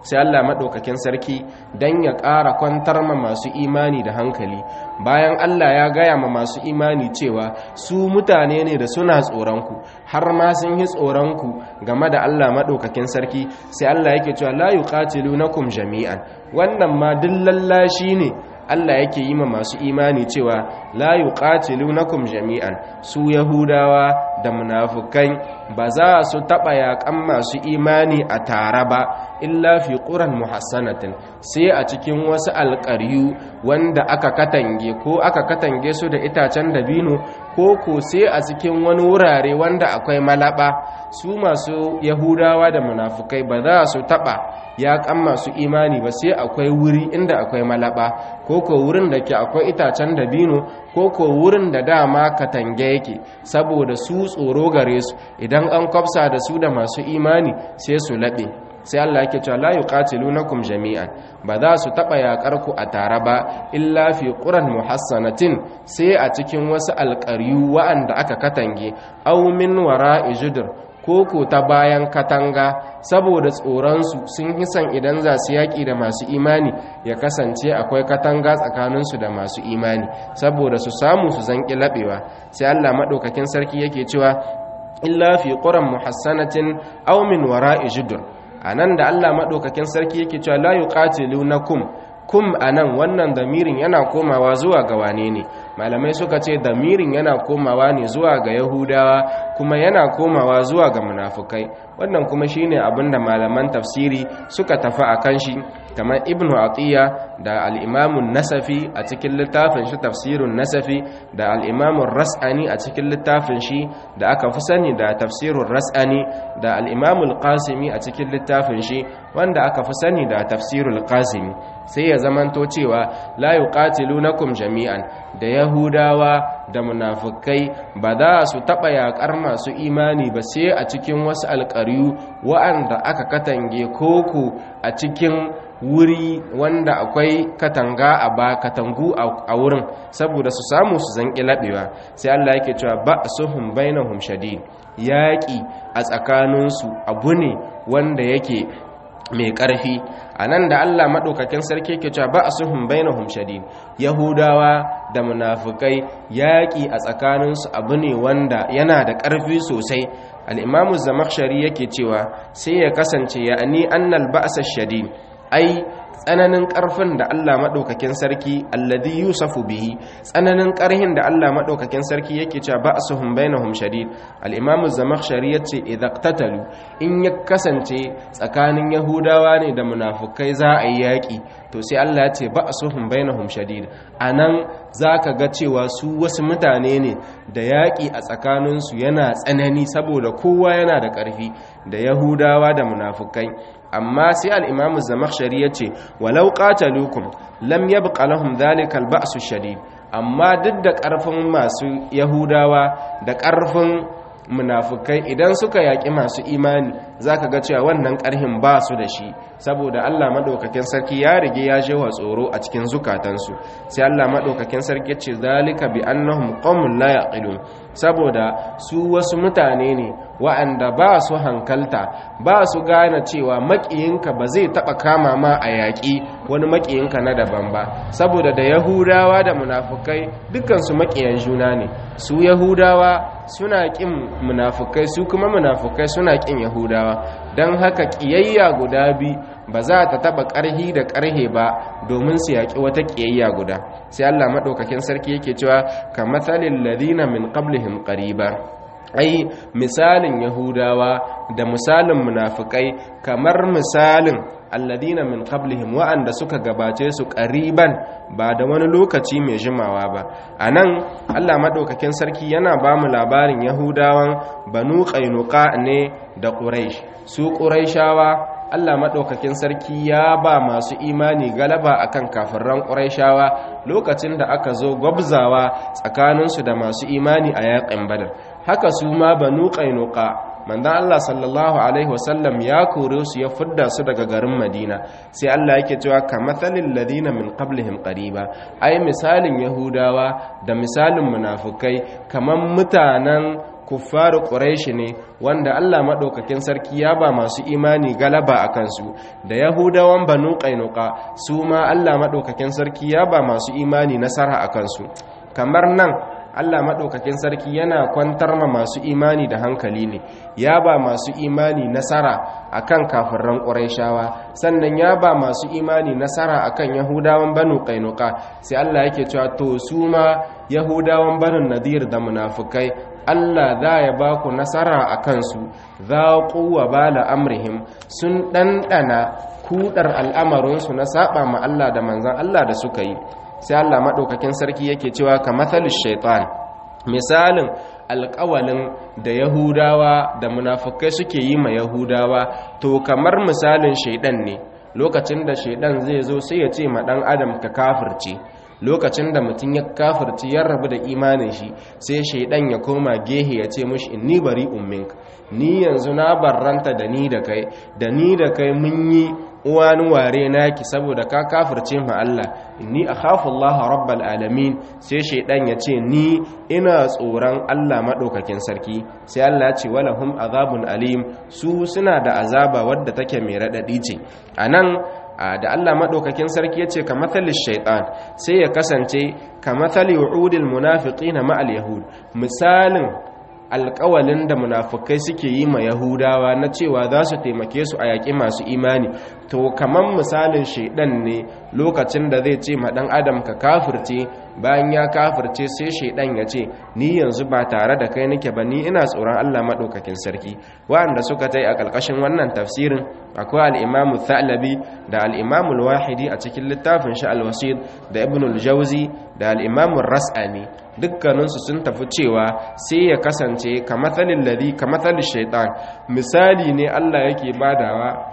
[SPEAKER 1] sai Allah maɗaukakin sarki don ya ƙara kwantar ma masu imani da hankali bayan Allah ya gaya ma masu imani cewa su mutane ne da suna tsoronku har ma sun yi tsoronku game da Allah maɗaukakin sarki sai Allah yake cewa la yuqatilunakum jami'an wannan ma dillallashi ne Allah yake yi ma masu imani cewa la yuqatilunakum jami'an su yahudawa da munafukai ba za su taba yakan masu imani a tare ba illa fi quran muhassanatin sai a cikin wasu alƙaryu wanda aka katange ko aka katange su da itacen dabino ko ko sai a cikin wani wurare wanda akwai malaba su masu yahudawa da munafukai ba za su taba yakan masu imani ba sai akwai wuri inda akwai malaba ko ko wurin da ke akwai itacen dabino ko ko wurin da dama katange yake saboda su tsoro gare su idan an kwafsa da su da masu imani sai su laɓe sai Allah yake cewa la yuqatilunakum jami'an ba za su taba yakar ku a tare ba illa fi quran muhassanatin sai a cikin wasu alƙaryu wa'anda aka katange aw min wara'i judur koko ta bayan katanga saboda tsoronsu sun hisan idan za su yaƙi da masu imani ya kasance akwai katanga tsakaninsu da masu imani saboda su samu su zanƙi laɓewa sai allah maɗaukakin sarki yake cewa illa fi ƙuran muhassanatin aw min wara'i judur a nan da allah maɗaukakin sarki yake cewa la yuqatilunakum kum a nan wannan damirin yana komawa zuwa ga wane ne malamai suka ce damirin yana komawa ne zuwa ga yahudawa kuma yana komawa zuwa ga munafukai wannan kuma shine abin da malaman tafsiri suka tafi a kan shi kamar ibnu atiya da al'imamun nasafi a cikin littafin shi tafsirun nasafi da al'imamun ras'ani a cikin littafin shi da aka fi sani da tafsirun ras'ani da al'imamul qasimi a cikin littafin shi wanda aka fi sani da tafsirul qasimi sai ya zamanto cewa la yuqatilunakum jami'an da yahudawa da munafukai ba za su taɓa yaƙar masu imani ba sai a cikin wasu alƙaryu wa'anda aka katange koko a cikin wuri wanda akwai katanga a ba katangu a wurin saboda su samu su zanƙi laɓewa sai Allah yake cewa ba suhum bainahum shadid yaƙi a tsakaninsu abu ne wanda yake mai ƙarfi a nan da Allah maɗaukakin sarki ke cewa ba a suhun bainahum shadid yahudawa da munafukai yaƙi a tsakaninsu abu ne wanda yana da ƙarfi sosai al'imamu zamakshari yake cewa sai ya kasance ya ani annal ba'asa shadid ai tsananin ƙarfin da Allah maɗaukakin sarki alladhi yusafu bihi tsananin ƙarhin da Allah maɗaukakin sarki yake cewa ba'suhum bainahum shadid al-imam az-zamakhshari yace idza qtatalu in ya kasance tsakanin yahudawa ne da munafukai za a yi yaƙi to sai Allah ya ce ba'suhum bainahum shadid anan zaka ga cewa su wasu mutane ne da yaƙi a tsakaninsu yana tsanani saboda kowa yana da ƙarfi da yahudawa da munafukai amma sai al'imamu zamakshari ya ce walau ƙatalukum lam yabqa lahum dhalika al-ba'su shadid amma duk da ƙarfin masu yahudawa da ƙarfin munafukai idan suka yaƙi masu imani zaka ga cewa wannan ƙarhin ba su da shi saboda Allah madaukakin sarki ya rige ya jewa tsoro a cikin zukatansu sai Allah madaukakin sarki ce zalika bi annahum qaumun la yaqilun saboda su wasu mutane ne wa'anda ba su hankalta ba su gane cewa makiyinka ba zai taba kama ma a yaƙi wani makiyinka na daban ba saboda da yahudawa da munafukai dukkansu makiyan juna ne su yahudawa suna ƙin munafukai su kuma munafukai suna ƙin yahudawa don haka ƙiyayya guda bi ba za ta taɓa ƙarhi da ƙarhe ba domin su yaƙi wata ƙiyayya guda sai allah maɗaukakin sarki yake cewa ka matsalin ladina min qablihim qariba ai misalin yahudawa da misalin munafukai kamar misalin alladina min qablihim wa'anda suka gabace su qariban ba da wani lokaci mai jimawa ba anan Allah madaukakin sarki yana ba mu labarin yahudawan banu qainuqa ne da quraish su quraishawa Allah madaukakin sarki ya ba masu imani galaba akan kafirran quraishawa lokacin da aka zo gwabzawa tsakaninsu da masu imani a yaƙin badar haka su ma banu qainuqa manzan Allah sallallahu Alaihi wasallam ya kore su ya fidda su daga garin Madina sai Allah yake cewa ka matsalin ladina min qablihim qariba ai misalin Yahudawa da misalin munafukai kaman mutanen kuffaru quraishi ne wanda Allah madaukakin sarki ya ba masu imani galaba a kansu da yahudawan banu qainuqa su ma Allah madaukakin sarki ya ba masu imani nasara a kansu kamar nan Allah maɗaukakin sarki yana kwantar ma masu imani da hankali ne ya ba masu imani nasara akan kafirran ƙurayshawa sannan ya ba masu imani nasara akan yahudawan banu qainuqa sai Allah yake cewa to su ma yahudawan banu nadir da munafukai Allah za ya ba ku nasara a kansu za wa bala amrihim sun ɗanɗana kudar al'amarinsu na saba ma Allah da manzan Allah da suka yi sai Allah maɗaukakin sarki yake cewa ka matsalin shaitan misalin alƙawalin da yahudawa da munafukai suke yi ma yahudawa to kamar misalin shaidan ne lokacin da shaidan zai zo sai ya ce ma ɗan adam ka kafirce lokacin da mutum ya kafirci ya rabu da imanin shi sai shaidan ya koma gehe ya ce mushi inni bari ummink ni yanzu na barranta da ni da kai da ni da kai mun yi uwani ware naki saboda ka kafirce ma Allah inni akhafu Allah rabbal alamin sai shaidan ya ce ni ina tsoron Allah madaukakin sarki sai Allah ya ce walahum azabun alim su suna da azaba wadda take mai radadi ce anan da Allah maɗaukakin sarki ya ce ka matsalin shaiɗan sai ya kasance ka matsali wa'udil munafiƙi na ma'al yahud misalin alƙawalin da munafukai suke yi ma yahudawa na cewa za su taimake su a yaƙi masu imani to kamar misalin shaiɗan ne lokacin da zai ce ma ɗan adam ka kafirce bayan ya kafirce sai shaiɗan ya ce ni yanzu ba tare da kai nake ba ni ina tsoron Allah maɗaukakin sarki waɗanda suka tai a ƙarƙashin wannan tafsirin akwai al'imamu thalabi da al'imamu wahidi a cikin littafin shi al-wasid da ibn al-jauzi da al'imamu ras'ani dukkaninsu sun tafi cewa sai ya kasance ka matsalin ladi ka matsalin shaitan misali ne Allah yake badawa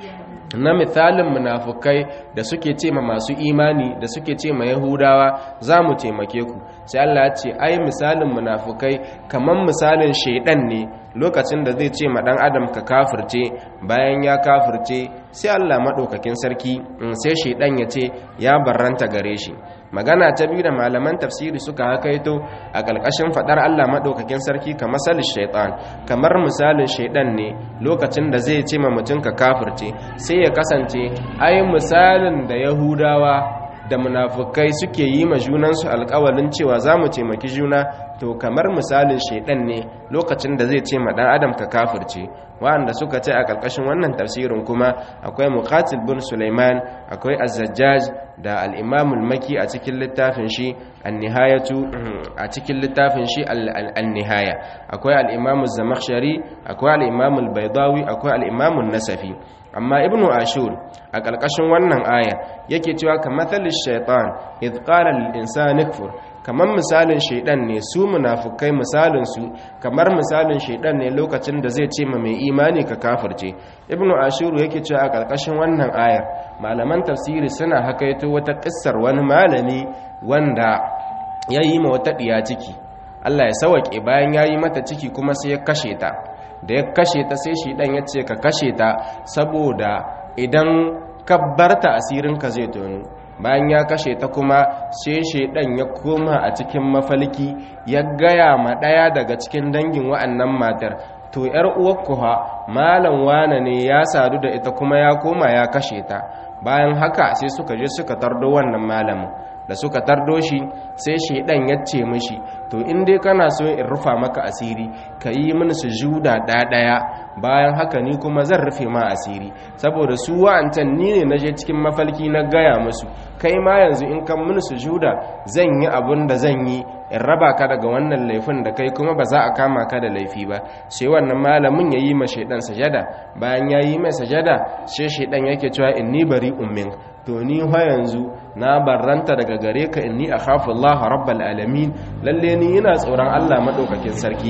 [SPEAKER 1] na misalin munafukai da suke ce ma masu imani da suke ce ma yahudawa za mu taimake ku sai Allah ya ce ai misalin munafukai kamar misalin shaidan ne lokacin da zai ce ma dan adam ka kafirce bayan ya kafirce sai Allah madaukakin sarki sai shaidan ya ce ya barranta gare shi magana ta biyu da malaman tafsiri suka hakaito a ƙarƙashin faɗar Allah maɗaukakin sarki ka masalin shaitan kamar misalin shaidan ne lokacin da zai ce ma mutum ka kafirce sai ya kasance ai misalin da yahudawa da munafukai suke yi ma junansu alƙawalin cewa za mu taimaki juna to kamar misalin shaidan ne lokacin da zai ce ma ɗan adam ka kafirce wa'anda suka ce a ƙarƙashin wannan tafsirin kuma akwai muqatil bin Sulaiman akwai az-Zajjaj da al-Imam al-Maki a cikin littafin shi an-Nihayatu a cikin littafin shi an-Nihaya akwai al-Imam az-Zamakhshari akwai al-Imam al-Baydawi akwai al-Imam an-Nasafi amma Ibn Ashur a ƙarƙashin wannan aya yake cewa kamathalish shaitan idh qala lil-insani kfur kamar misalin shaidan ne su munafukai misalin su kamar misalin shaidan ne lokacin da zai ce ma mai imani ka kafirce ibnu ashuru yake cewa a karkashin wannan ayar malaman tafsiri suna hakaito wata kissar wani malami wanda ya yi ma wata diya ciki Allah ya sawake bayan ya yi mata ciki kuma sai ya kashe ta da ya kashe ta sai shaidan ya ce ka kashe ta saboda idan ka barta asirinka zai tonu bayan ya kashe ta kuma sai shaidan ya koma a cikin mafalki ya gaya ma ɗaya daga cikin dangin wa'annan matar to yar uwarku ha malam wane ne ya sadu da ita kuma ya koma ya kashe ta bayan haka sai suka je suka tardo wannan malamin da suka tardo shi sai shaidan ya ce mishi to in dai kana so in rufa maka asiri ka yi mini sujuda ɗaya bayan haka ni kuma zan rufe ma asiri saboda su wa'ancan ni ne na je cikin mafalki na gaya musu kai ma yanzu in kan mini sujuda zan yi abun da zan yi in raba ka daga wannan laifin da kai kuma ba za a kama ka da laifi ba sai wannan malamin ya yi ma shaidan sajada bayan ya yi mai sajada sai shaidan yake cewa inni bari ummin to ni ha yanzu na barranta daga gare ka inni akhafu Allah rabbal alamin lalle ni ina tsoron Allah madaukakin sarki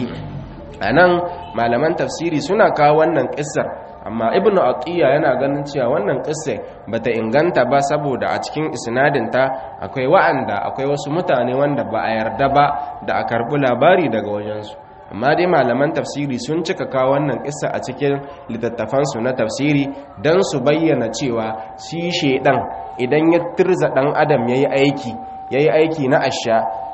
[SPEAKER 1] anan malaman tafsiri suna kawo wannan kissar amma ibnu atiya yana ganin cewa wannan kissa bata inganta ba saboda a cikin isnadinta akwai wa'anda akwai wasu mutane wanda ba a yarda ba da a karbi labari daga wajensu amma dai malaman tafsiri sun cika kawo wannan kissa a cikin littattafansu na tafsiri don su bayyana cewa shi shedan idan ya tirza dan adam yayi aiki yayi aiki na asha to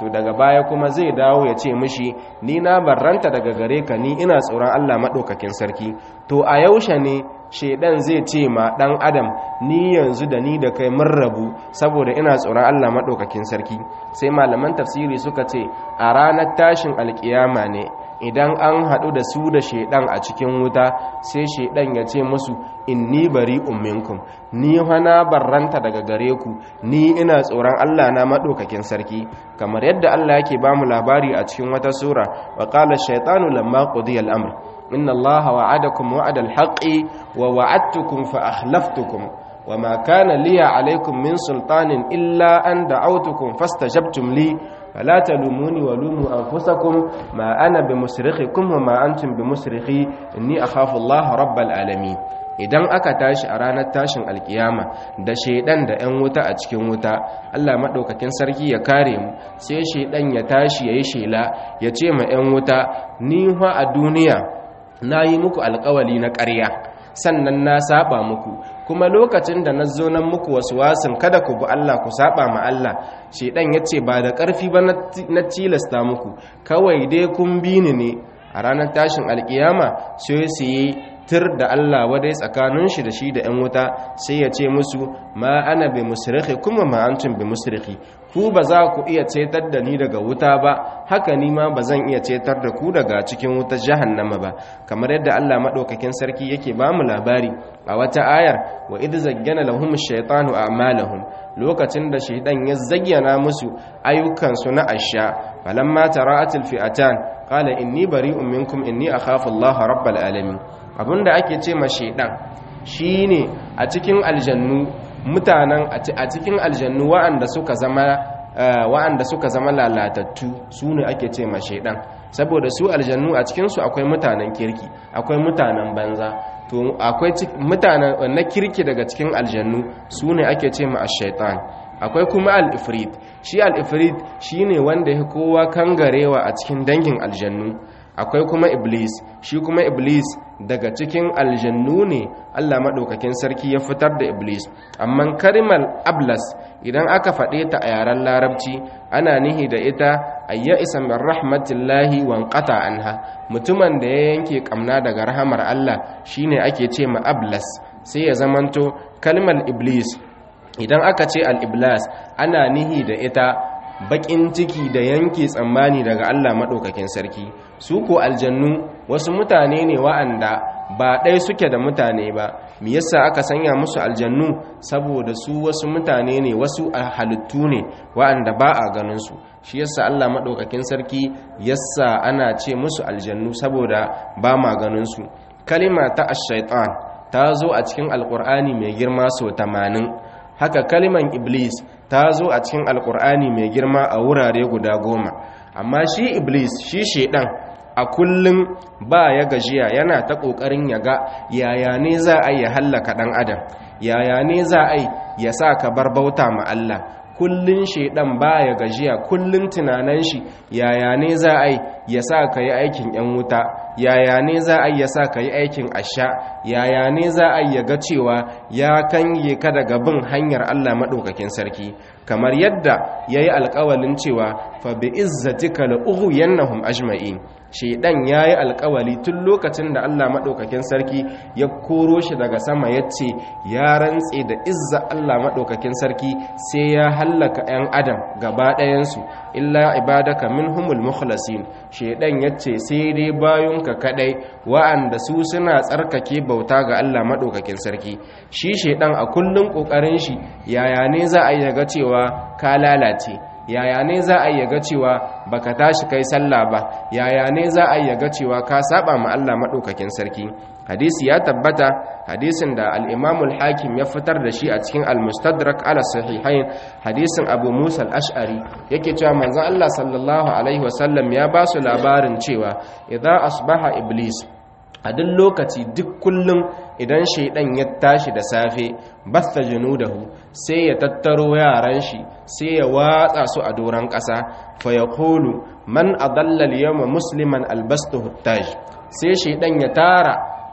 [SPEAKER 1] to daga baya kuma zai dawo ya ce mishi ni na barranta daga gare ka ni ina tsoron Allah maɗaukakin sarki to a yaushe ne shaidan zai ce ma ɗan adam ni yanzu da ni da kai mun rabu saboda ina tsoron Allah maɗaukakin sarki sai malaman tafsiri suka ce a ranar tashin alkiyama ne idan an haɗu da su da shaidan a cikin wuta sai shaidan ya ce musu inni bari minkum ni hana barranta daga gare ku ni ina tsoron Allah na maɗaukakin sarki kamar yadda Allah yake ba mu labari a cikin wata sura wa qala shaytanu lamma qudiya al-amr inna Allah wa'adakum wa'ada al-haqqi wa wa'adtukum fa akhlaftukum وما كان لي عليكم من سلطان إلا أن دعوتكم فاستجبتم لي فلا تلوموني ولوموا أنفسكم ما أنا بمسرخكم وما أنتم بمسرخي إني أخاف الله رب العالمين idan aka tashi a ranar tashin alkiyama da shaidan da 'yan wuta a cikin wuta Allah maɗaukakin sarki ya kare mu sai shaidan ya tashi ya yi shela ya ce ma 'yan wuta ni fa a duniya na yi muku alkawali na ƙarya sannan na saba muku kuma lokacin da na zo nan muku wasu wasin kada ku bi Allah ku saba ma Allah shedan yace ba da ƙarfi ba na tilasta muku kawai dai kun bi ni ne a ranar tashin alkiyama sai su yi tir da Allah wadai tsakanin shi da shi da 'yan wuta sai ya ce musu ma ana bi musrikhi kuma ma antum bi musrikhi ku ba za ku iya cetar da ni daga wuta ba haka ni ma ba zan iya cetar da ku daga cikin wutar jahannama ba kamar yadda Allah madaukakin sarki yake ba mu labari a wata ayar wa idh zayyana lahum ash-shaytanu a'malahum lokacin da shaydan ya zayyana musu ayyukan su na asha falamma tara'atil fi'atan qala inni bari'un minkum inni akhafu Allah rabbal alamin abinda ake ce ma shaydan shine a cikin aljannu mutanen a cikin aljannu wa'anda suka zama wa'anda suka zama lalatattu su ne ake ce ma shaidan saboda su aljannu a cikinsu akwai mutanen kirki akwai mutanen banza to akwai mutanen na kirki daga cikin aljannu su ne ake ce ma ashaitan akwai kuma al-ifrit shi al-ifrit shine wanda ya kowa kangarewa a cikin dangin aljannu akwai kuma iblis shi kuma iblis daga cikin aljannu ne Allah maɗaukakin sarki ya fitar da iblis amma karimar ablas idan aka faɗe ta a yaren larabci ana nihi da ita ayya isa min rahmatillahi wanqata anha mutumin da ya yanke kamna daga rahamar Allah shine ake ce ma ablas sai ya zamanto kalmar iblis idan aka ce al-iblas ana nihi da ita bakin ciki da yanke tsammani daga Allah maɗaukakin sarki su ko aljannu wasu mutane ne wa'anda ba ɗaya suke da mutane ba me yasa aka sanya musu aljannu saboda su wasu mutane ne wasu halittu ne wa'anda ba a ganin su shi yasa Allah maɗaukakin sarki yasa ana ce musu aljannu saboda ba ma ganin su kalima ta ash-shaytan ta zo a cikin alqur'ani mai girma sau 80 haka kaliman iblis ta zo a cikin alkur'ani mai girma a wurare guda goma amma shi iblis shi shaidan a kullum ba ya gajiya yana ta ƙoƙarin ya ga yaya ne za a yi hallaka ɗan adam yaya ne za a yi ya sa ka bar bauta ma Allah kullun shaidan baya gajiya kullun tunanan shi yaya ne za a yi ya sa ka yi aikin yan wuta yaya ne za a yi ya sa ka yi aikin asha yaya ne za a yi ya ga cewa ya kange ka daga bin hanyar Allah maɗaukakin sarki kamar yadda ya yi alƙawalin cewa fa bi izzatika la ughwiyannahum ajma'in shaidan ya yi alkawali tun lokacin da Allah maɗaukakin sarki ya koro shi daga sama ya ce ya rantse da izza Allah maɗaukakin sarki sai ya hallaka 'yan adam gaba ɗayansu illa ibadaka minhumul mukhlasin shaidan ya ce sai dai bayunka kaɗai wa'anda su suna tsarkake bauta ga Allah maɗaukakin sarki shi shaidan a kullum ƙoƙarin shi yaya ne za a yi ga cewa ka lalace yaya ne za a yi ga cewa baka tashi kai sallah ba yaya ne za a yi ga cewa ka saba ma Allah madaukakin sarki hadisi ya tabbata hadisin da al-Imam al-Hakim ya fitar da shi a cikin al-Mustadrak ala sahihain hadisin Abu Musa al-Ash'ari yake cewa manzon Allah sallallahu alaihi wasallam ya ba su labarin cewa idza asbaha iblis a duk lokaci duk kullum idan shaidan ya tashi da safe basta junudahu sai ya tattaro yaran shi sai ya watsa su a doron ƙasa fa ya kulu man adalla al-yawma musliman albastuhu taj sai shaidan ya tara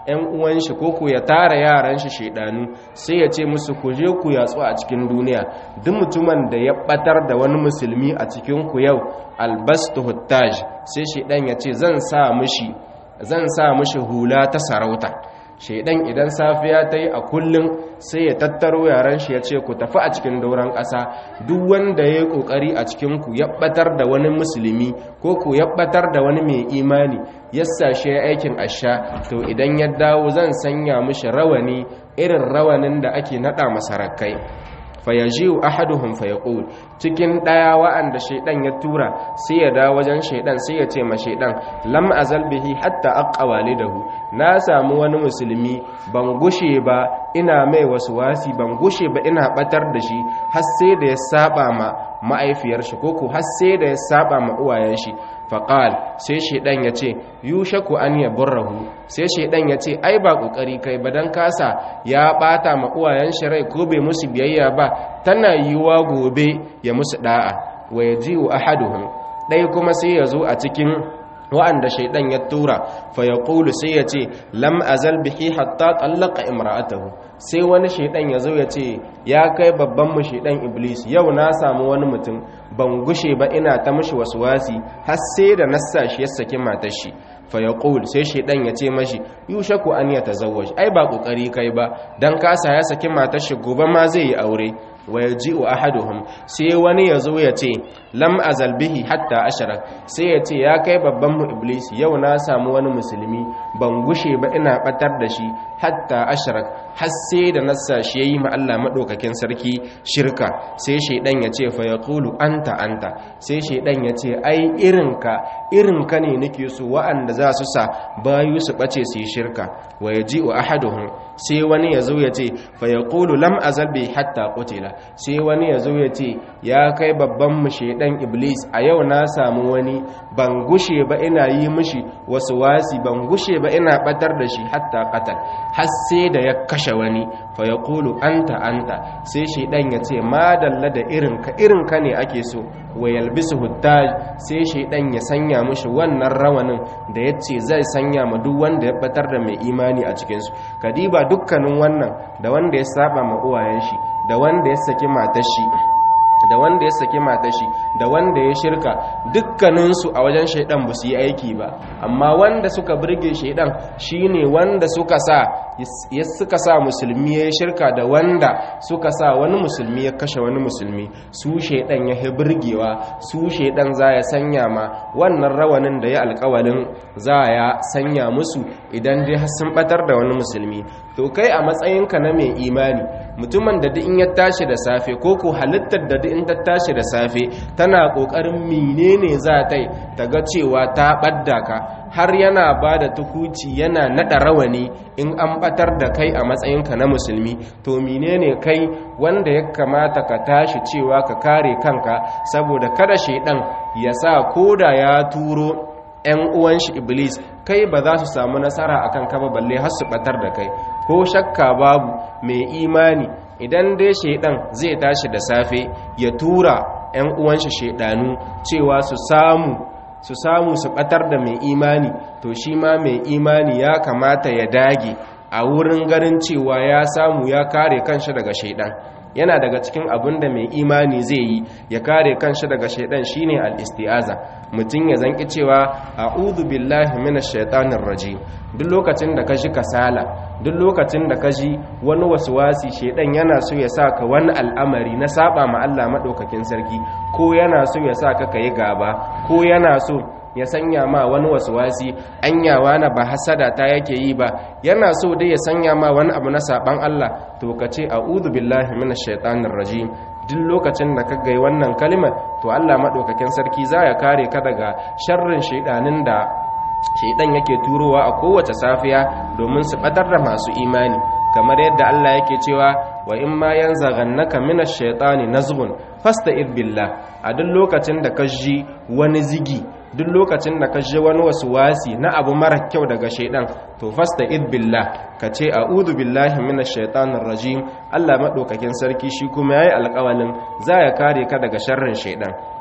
[SPEAKER 1] 'yan uwan shi ko ku ya tara yaran shi shedanu sai ya ce musu ku je ku yatsu a cikin duniya duk mutumin da ya batar da wani musulmi a cikin ku yau albastu huttaj sai shedan ya ce zan sa mishi zan sa mishi hula ta sarauta shaidan idan safiya ta yi a kullum sai ya tattaro yaran shi ya ce ku tafi a cikin dauran ƙasa duk wanda ya yi ƙoƙari a cikinku ya ɓatar da wani musulmi ko ku ya ɓatar da wani mai imani ya sashe aikin asha to idan ya dawo zan sanya mishi rawani irin rawanin da ake naɗa masarakai fayajiu ahaduhum fayaqul cikin daya wa'anda shaydan ya tura sai ya dawo wajen shaydan sai ya ce ma shaydan lam azal bihi hatta aqqa walidahu na samu wani musulmi ban gushe ba ina mai wasu wasi ban gushe ba ina batar da shi har sai da ya saba ma ma'aifiyar shi ko har sai da ya saba ma uwayen shi faqal sai shaydan ya ce yushaku an yaburrahu sai shaydan ya ce ai ba kokari kai ba dan kasa ya bata ma uwayen shi rai ko bai musu biyayya ba tana yiwa gobe ya musu da'a wa yaji'u ahaduhum dai kuma sai ya zo a cikin wa'anda shaidan ya tura fa ya ƙulu sai ya ce lam azal bihi hatta tsallaka imra'atahu sai wani shaidan ya zo ya ce ya kai babban mu shaidan iblis yau na samu wani mutum ban gushe ba ina ta mishi wasu wasi har sai da nassa shi ya saki matar shi fa ya ƙul sai shaidan ya ce mashi yushaku an ya tazawwaj ai ba ƙoƙari kai ba dan kasa ya saki matar shi gobe ma zai yi aure wa yaji'u ahaduhum sai wani yazo ya ce lam azal bihi hatta ashara sai ya ce ya kai babban mu iblis yau na samu wani musulmi ban gushe ba ina batar da shi hatta ashara har sai da nassa shi yayi ma Allah madaukakin sarki shirka sai shaydan ya ce fa yaqulu anta anta sai shaydan ya ce ai irinka irinka ne nake so wa'anda za su sa bayu su bace su yi shirka wa yaji'u ahaduhum sai wani yazo ya ce fa yaqulu lam azal bihi hatta qutila sai wani ya zo ya ce ya kai babban mu shaidan iblis a yau na samu wani ban gushe ba ina yi mishi wasu wasi ban gushe ba ina batar da shi hatta qatal har sai da ya kashe wani fa yaqulu anta anta sai shaidan ya ce madalla da irin ka irin ka ne ake so wa yalbisu huttaj sai shaidan ya sanya mishi wannan rawanin da yace zai sanya ma duk wanda ya batar da mai imani a cikin su kadiba dukkanin wannan da wanda ya saba ma uwayen shi da wanda ya saki matar shi da wanda ya saki matar shi da wanda ya shirka dukkaninsu a wajen shaidan ba su yi aiki ba amma wanda suka burge shaidan shine wanda suka sa ya suka sa musulmi ya shirka da wanda suka sa wani musulmi ya kashe wani musulmi su shaidan ya burgewa su shaidan za ya sanya ma wannan rawanin da ya alkawalin za ya sanya musu idan dai har sun batar da wani musulmi to kai a matsayinka na mai imani mutumin da duk in ya tashi da safe ko ko halittar da duk in ta tashi da safe tana kokarin menene za ta yi ta ga cewa ta badda ka har yana ba da tukuci yana nada rawani in an batar da kai a matsayinka na musulmi to menene kai wanda ya kamata ka tashi cewa ka kare kanka saboda kada shaidan ya sa koda ya turo 'yan uwan shi iblis kai ba za su samu nasara akan ka ba balle har su batar da kai ko shakka babu mai imani idan dai shaidan zai tashi da safe ya tura 'yan uwan shi shaidanu cewa su samu su samu su batar da mai imani to shi ma mai imani ya kamata ya dage a wurin ganin cewa ya samu ya kare kanshi daga shaidan yana daga cikin abin da mai imani zai yi ya kare kanshi daga shaidan shine al-isti'aza mutum ya zanki cewa a'udhu billahi minash shaitanir rajim duk lokacin da ka ji kasala duk lokacin da ka ji wani waswasi shaidan yana so ya saka wani al'amari na saba ma Allah madaukakin sarki ko yana so ya saka kai gaba ko yana so ya sanya ma wani waswasi anyawa na ba hasada ta yake yi ba yana so dai ya sanya ma wani abu na saban Allah to ka ce a'udhu billahi minash shaitanir rajim duk lokacin da ka gai wannan kalimar to Allah madaukakin sarki za ya kare ka daga sharrin shaidanin da shaidan yake turowa a kowace safiya domin su batar da masu imani kamar yadda Allah yake cewa wa in ma yanzaghannaka minash shaitani nazghun fasta'id billah a duk lokacin da ka ji wani zigi duk lokacin da ka ji wani wasu wasi na abu mara kyau daga shaidan to fasta id billah ka ce a'udhu billahi minash shaitanir rajim Allah madaukakin sarki shi kuma yayi alƙawalin za ya kare ka daga sharrin shaidan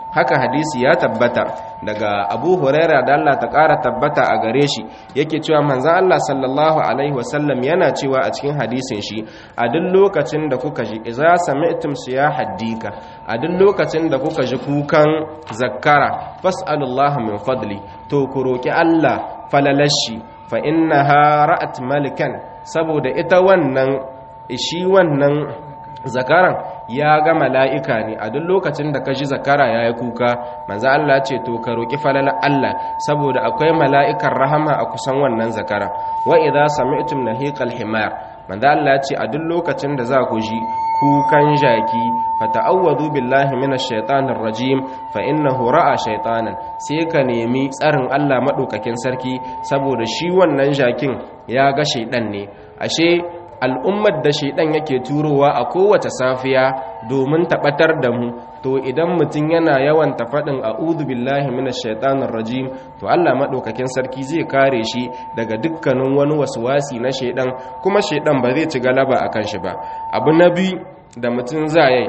[SPEAKER 1] haka hadisi ya tabbata daga abu huraira da Allah ta ƙara tabbata a gare shi yake cewa manzan Allah sallallahu alaihi wasallam yana cewa a cikin hadisin shi a duk lokacin da kuka ji iza sami'tum siya haddika a duk lokacin da kuka ji kukan zakkara fas'alullaha min fadli to ku roki Allah falalashi fa innaha ra'at malikan saboda ita wannan shi wannan zakaran ya ga mala'ika ne a duk lokacin da ka ji zakara ya yi kuka manzo Allah ce to ka roƙi falala Allah saboda akwai mala'ikan rahama a kusan wannan zakara wa idza sami'tum nahiqal himar manzo Allah ce a duk lokacin da za ku ji kukan jaki fata'awwadu billahi minash shaitanir rajim fa innahu ra'a shaitanan sai ka nemi tsarin Allah madaukakin sarki saboda shi wannan jakin ya ga shaidan ne ashe al'ummar da shaidan yake turowa a kowace safiya domin taɓatar da mu to idan mutum yana yawan tafaɗin a'udhu billahi minash shaitanir rajim to Allah maɗaukakin sarki zai kare shi daga dukkanin wani wasi na shaidan kuma shaidan ba zai ci galaba akan shi ba abu na biyu da mutum zai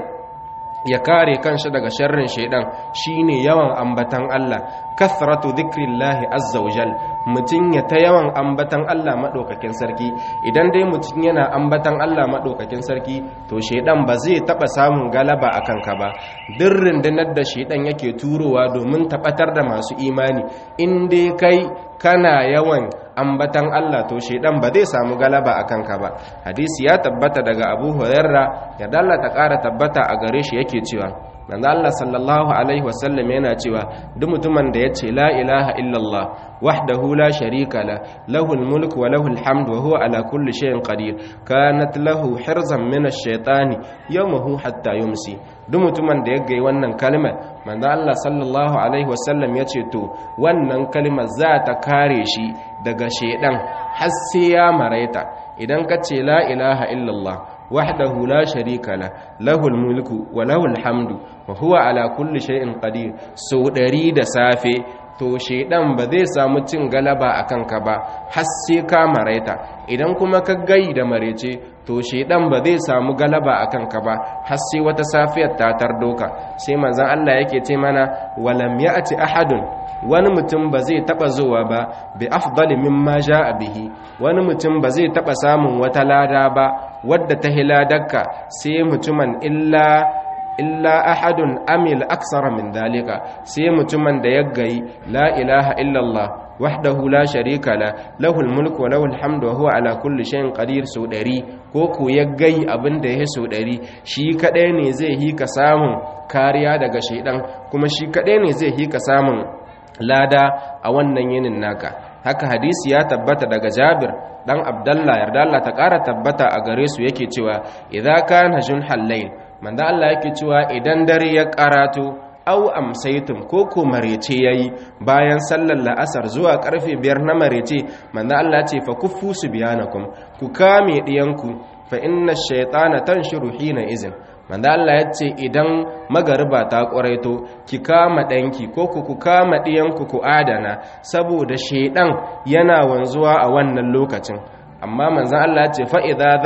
[SPEAKER 1] ya kare kanshi daga sharrin shaidan shine yawan ambatan Allah kathratu dhikrillahi azza wajal mutun ya ta yawan ambatan Allah madaukakin sarki idan dai mutun yana ambatan Allah madaukakin sarki to shaidan ba zai taba samun galaba akan ka ba duk rundunar da shaidan yake turowa domin tabatar da masu imani in dai kai kana yawan ambatan Allah to shaidan ba zai samu galaba a kanka ba hadisi ya tabbata daga Abu Hurairra ya dalla ta ƙara tabbata a gare shi yake cewa manzo Allah sallallahu alaihi wasallam yana cewa duk mutumin da yace la ilaha illallah wahdahu la sharika la lahul mulku wa lahul hamdu wa huwa ala kulli shay'in qadir kanat lahu hirzan min ash-shaytani yawmahu hatta yumsi duk mutumin da ya gai wannan kalmar manzo Allah sallallahu alaihi wasallam yace to wannan kalmar za ta kare shi daga shedan har sai ya maraita idan ka ce la ilaha illallah wahdahu la sharika la lahul mulku wa lahul hamdu wa huwa ala kulli shay'in qadir sau ɗari da safe to shedan ba zai samu cin galaba a kanka ba har sai ka maraita idan kuma ka gai da marece to shedan ba zai samu galaba a kanka ba har sai wata safiyar ta tardoka sai manzon Allah yake ce mana walam ya'ti ahadun wani mutum ba zai taba zuwa ba bi afdali mimma jaa bihi wani mutum ba zai taba samun wata lada ba wadda ta hiladakka sai mutumin illa illa ahadun amil aksara min dalika sai mutumin da ya gayi la ilaha illallah wahdahu la sharika la lahul mulku wa lahul hamdu wa huwa ala kulli shay'in qadir sau ɗari ko ko ya gayi abin da ya sau ɗari shi kadai ne zai yi ka samun kariya daga shaidan kuma shi kadai ne zai yi ka samun lada a wannan yinin naka haka hadisi ya tabbata daga Jabir dan Abdullah yarda Allah ta ƙara tabbata a gare su yake cewa idza kana junhal layl manzo Allah yake cewa idan dare ya karato au amsaitum ko ko marece yayi bayan sallar la'asar zuwa karfe biyar na marece manzo Allah ce fa kuffu subyanakum ku kame diyanku fa inna ash-shaytana tanshiru hina izin manzo Allah ya ce idan magariba ta ƙwaraito ki kama ɗanki ko ku ku kama ɗiyanku ku adana saboda shaidan yana wanzuwa a wannan lokacin amma manzan Allah ya ce fa'iza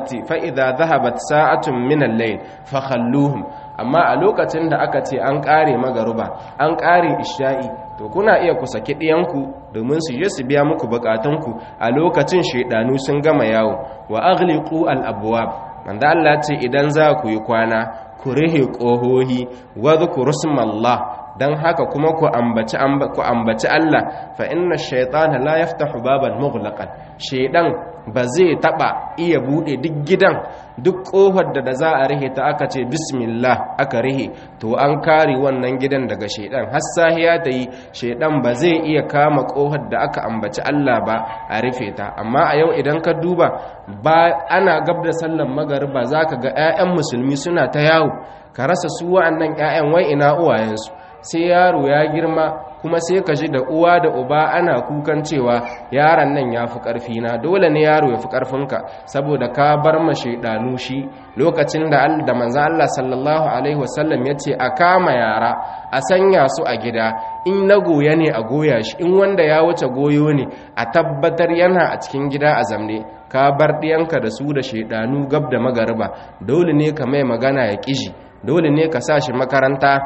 [SPEAKER 1] zahabat sa'atun minan layin fakhalluhum amma a lokacin da aka ce an ƙare magaruba an ƙare isha'i to kuna iya ku saki ɗiyanku domin su je su biya muku bukatunku a lokacin shaidanu sun gama yawo wa aghliqu al-abwab manzo Allah ce idan za ku yi kwana ku rihe ƙohohi wadhkuru smallah dan haka kuma ku ambaci ku ambaci Allah fa inna ash-shaytana la yaftahu baban mughlaqan shaydan ba zai taba iya bude duk gidan duk kohar da za a rihe ta aka ce bismillah aka rihe to an kare wannan gidan daga shaydan har sahiya ta yi shaydan ba zai iya kama kohar da aka ambaci Allah ba a rufe ta amma a yau idan ka duba ba ana gab da sallan magariba zaka ga 'ya'yan musulmi suna ta yawo ka rasa su wa'annan 'ya'yan wai ina uwayensu sai yaro ya girma kuma sai ka ji da uwa da uba ana kukan cewa yaron nan ya fi ƙarfi na dole ne yaro ya fi ƙarfinka saboda ka bar ma shaidanu shi lokacin da da manzan Allah sallallahu alaihi wasallam ya ce a kama yara a sanya su a gida in na goya ne a goya shi in wanda ya wuce goyo ne a tabbatar yana a cikin gida a zamne ka bar ɗiyanka da su da shaidanu gab da magariba dole ne ka mai magana ya ƙiji dole ne ka sa shi makaranta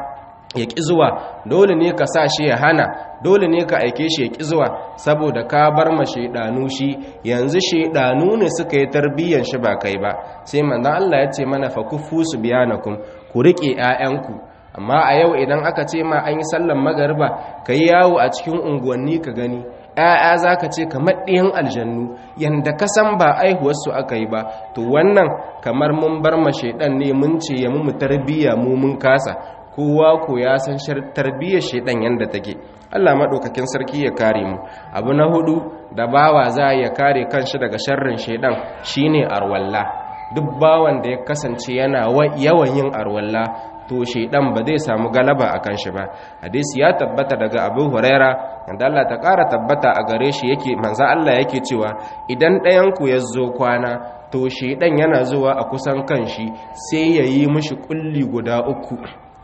[SPEAKER 1] ya ƙi zuwa dole ne ka sa shi ya hana dole ne ka aike shi ya ƙi zuwa saboda ka bar ma shaidanu shi yanzu shaidanu ne suka yi tarbiyyar shi ba kai ba sai manzon Allah ya ce mana fa kufu su biyanakum ku riƙe 'ya'yanku amma a yau idan aka ce ma an yi sallan magariba ka yi yawo a cikin unguwanni ka gani ‘ya'ya za ka ce kamar ɗiyan aljannu yadda ka san ba aihuwarsu aka yi ba to wannan kamar mun bar ma shaidan ne mun ce ya mu tarbiyya mu mun kasa kowa ko ya san tarbiyyar shaidan yadda take Allah maɗaukakin sarki ya kare mu abu na hudu da bawa za ya kare kanshi daga sharrin shaidan shine arwalla duk bawan da ya kasance yana yawan yin arwalla to shaidan ba zai samu galaba a kan shi ba hadisi ya tabbata daga abu huraira wanda Allah ta ƙara tabbata a gare shi yake manzo Allah yake cewa idan ɗayan ku ya zo kwana to shaidan yana zuwa a kusan kan shi sai ya yi mishi kulli guda uku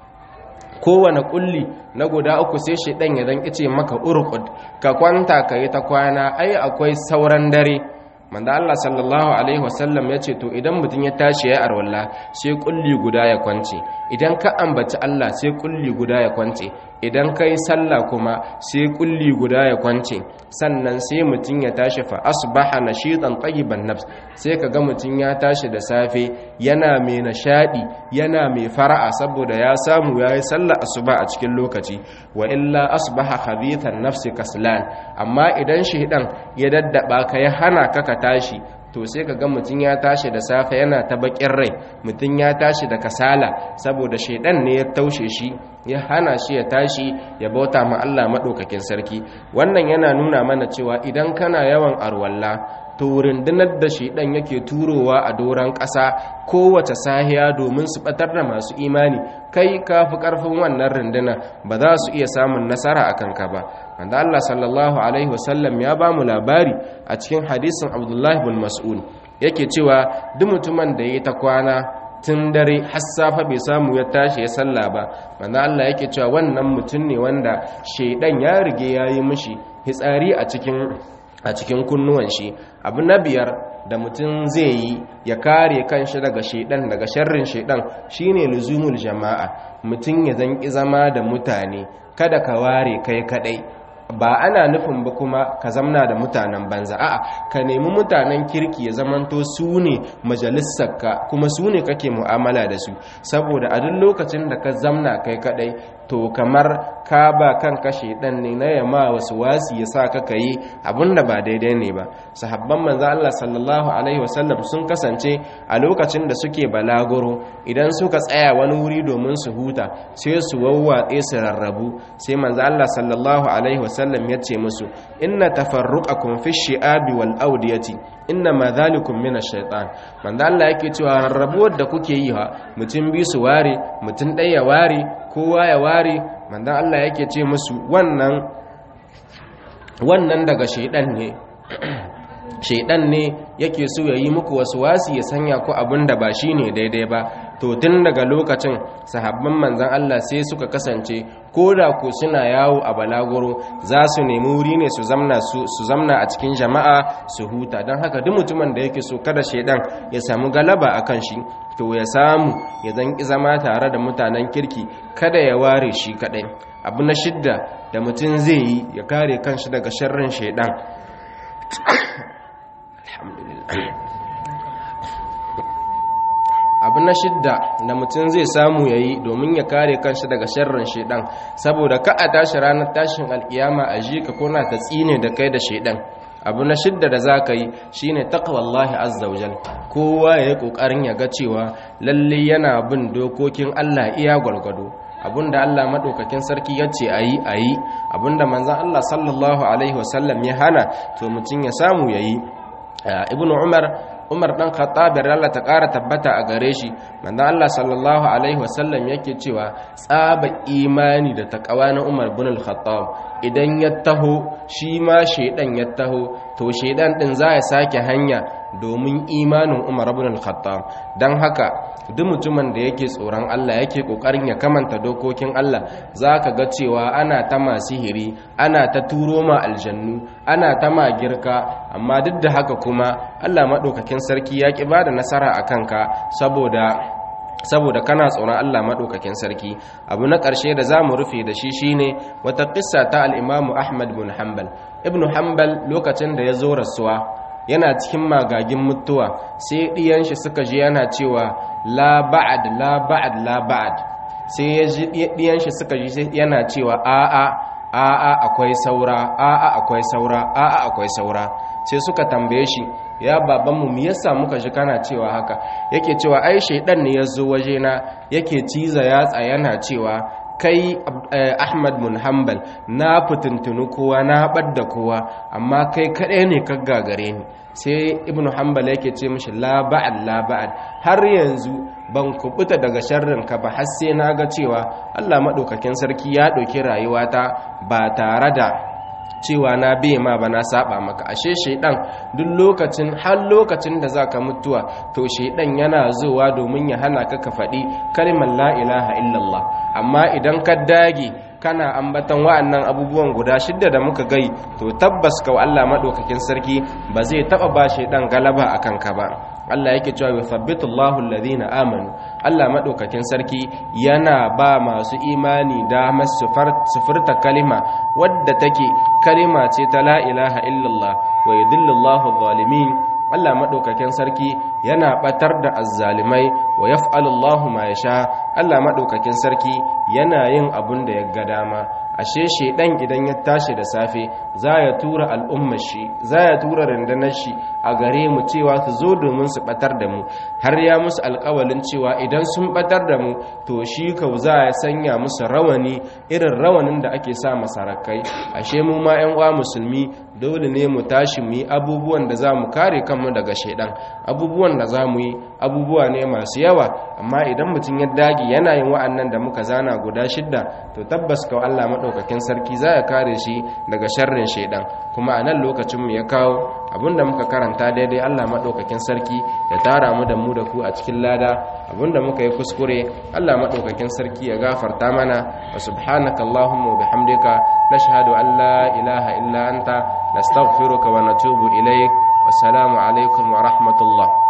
[SPEAKER 1] kowane kulli na guda uku sai shaidan ya dan kice maka urqud ka kwanta ka yi ta kwana ai akwai sauran dare manzo Allah sallallahu alaihi wasallam ya ce to idan mutum ya tashi ya arwalla sai kulli guda ya kwance idan ka ambaci Allah sai kulli guda ya kwance idan kai sallah kuma sai kulli guda ya kwance sannan sai mutum ya tashi fa asbaha nashidan tayyiban nafs sai kaga mutum ya tashi da safe yana mai nashadi yana mai fara'a saboda ya samu yayi sallah asuba a cikin lokaci wa illa asbaha khabithan nafsi kaslan amma idan shedan ya daddaba ka ya hana ka ka tashi to sai ka ga mutum ya tashi da safe yana ta bakin rai mutum ya tashi da kasala saboda shaidan ne ya taushe shi ya hana shi ya tashi ya bauta ma Allah maɗaukakin sarki wannan yana nuna mana cewa idan kana yawan arwalla to rundunar da shaidan yake turowa a doron ƙasa kowace sahiya domin su batar da masu imani kai ka fi ƙarfin wannan runduna ba za su iya samun nasara a kanka ba wanda Allah sallallahu alaihi wasallam ya ba mu labari a cikin hadisin Abdullahi bin Mas'ud yake cewa duk mutumin da ya ta kwana tun dare har safa bai samu ya tashi ya salla ba wanda Allah yake cewa wannan mutum ne wanda shaidan ya rige yayi mishi hitsari a cikin a cikin kunnuwan shi abu na biyar da mutum zai yi ya kare kanshi daga shaidan daga sharrin shaidan shine luzumul jama'a mutum ya zanki zama da mutane kada ka ware kai kadai ba ana nufin ba kuma ka zamna da mutanen banza a'a ka nemi mutanen kirki ya zamanto su ne majalisarka kuma su ne kake mu'amala da su saboda a duk lokacin da ka zamna kai kadai to kamar ka ba kan kashe dan ne na yama wasu wasi ya sa ka yi abinda ba daidai ne ba sahabban manzo Allah sallallahu alaihi wasallam sun kasance a lokacin da suke balaguro idan suka tsaya wani wuri domin su huta sai su wawwatse su rarrabu sai manzo Allah sallallahu alaihi wasallam ya ce musu inna tafarruqakum fi shi'abi wal awdiyati inna ma dhalikum min ash-shaytan manzo Allah yake cewa rarrabuwar da kuke yi ha mutum bi su ware mutum ɗaya ya ware kowa ya ware manzo Allah yake ce musu wannan wannan daga shaydan ne shaidan ne yake so ya yi muku wasu wasi ya sanya ku abin da ba shi ne daidai ba to tun daga lokacin sahabban manzan Allah sai suka kasance ko da ku suna yawo a balaguro za su nemi wuri ne su zamna su zamna a cikin jama'a su huta don haka duk mutumin da yake so kada shaidan ya samu galaba a kan shi to ya samu ya zanki zama tare da mutanen kirki kada ya ware shi kadai abu na shidda da mutum zai yi ya kare kanshi daga sharrin shaidan abu na shidda da mutum zai samu ya yi domin ya kare kanshi daga sharrin shaidan saboda ka a tashi ranar tashin alkiyama a ji ka kona ta tsine da kai da shaidan abu na shidda da za ka yi shine taqwallahi azza wajal kowa ya yi kokarin ya ga cewa lalle yana bin dokokin Allah iya gwargwado abinda Allah madaukakin sarki ya ce ayi ayi abinda manzon Allah sallallahu alaihi wasallam ya hana to mutum ya samu yayi ibnu umar umar dan khattab Allah ta ƙara tabbata a gare shi manzo Allah sallallahu alaihi wasallam yake cewa tsaba imani da takawa na umar bin al-khattab idan ya taho shi ma shedan ya taho to shedan din za ya sake hanya domin imanin umar bin al-khattab dan haka duk mutumin da yake tsoron Allah yake kokarin ya kamanta dokokin Allah zaka ga cewa ana ta masihiri ana ta turo ma aljannu ana ta ma girka amma duk da haka kuma Allah madaukakin sarki ya ki bada nasara akan ka saboda saboda kana tsoron Allah maɗaukakin sarki abu na ƙarshe da za mu rufe da shi shine wata ƙissa ta al'imamu ahmad bin hanbal ibn hanbal lokacin da ya zo rasuwa yana cikin magagin mutuwa sai ɗiyan shi suka ji yana cewa la ba'ad la ba'ad la ba'ad sai ya ji ɗiyan shi suka ji yana cewa a'a a'a akwai saura a'a akwai saura a'a akwai saura sai suka tambaye shi ya babanmu me yasa muka ji kana cewa haka yake cewa ai shaidan ne ya zo wajena yake ciza yatsa yana cewa kai ahmad bin hanbal na fitintunu kowa na ɓadda kowa amma kai kaɗai ne ka gagare ni sai ibnu hanbal yake ce mishi la ba'ad la ba'ad har yanzu ban kubuta daga sharrin ka ba har sai na ga cewa Allah madaukakin sarki ya ɗauki rayuwata ba tare da cewa na biye ma ba na saba maka ashe shaidan duk lokacin har lokacin da zaka mutuwa to shaidan yana zuwa domin ya hana ka ka faɗi kalmar la ilaha illallah amma idan ka dage kana ambatan wa'annan abubuwan guda shidda da muka gai to tabbas ka Allah madaukakin sarki ba zai taba ba shaidan galaba akan ka ba Allah yake cewa yuthabbitu Allahu alladhina amanu Allah madaukakin sarki yana ba masu imani damar sufurta kalima wadda take kalima ce ta la ilaha illallah wa yudillu Allahu zalimin Allah madaukakin sarki yana batar da azzalimai wa yaf'alu Allahu ma yasha Allah madaukakin sarki yana yin abun da ya ga dama ashe shedan idan ya tashi da safe za ya tura al'ummar shi za ya tura rundunar shi a gare mu cewa su zo domin su batar da mu har ya musu alkawalin cewa idan sun batar da mu to shi kau za ya sanya musu rawani irin rawanin da ake sa masarakai ashe mu ma yan uwa musulmi dole ne mu tashi mu yi abubuwan da za mu kare kanmu daga shedan abubuwan da za mu yi abubuwa ne masu yawa amma idan mutum ya dage yana yin wa'annan da muka zana guda shidda to tabbas kawai Allah maɗaukakin sarki za ya kare shi daga sharrin shaidan kuma a nan lokacin mu ya kawo abinda muka karanta daidai Allah maɗaukakin sarki ya tara mu da mu da ku a cikin lada abinda muka yi kuskure Allah maɗaukakin sarki ya gafarta mana wa subhanaka allahumma wa bihamdika nashhadu an la ilaha illa anta nastaghfiruka wa natubu ilaik wassalamu alaikum wa rahmatullah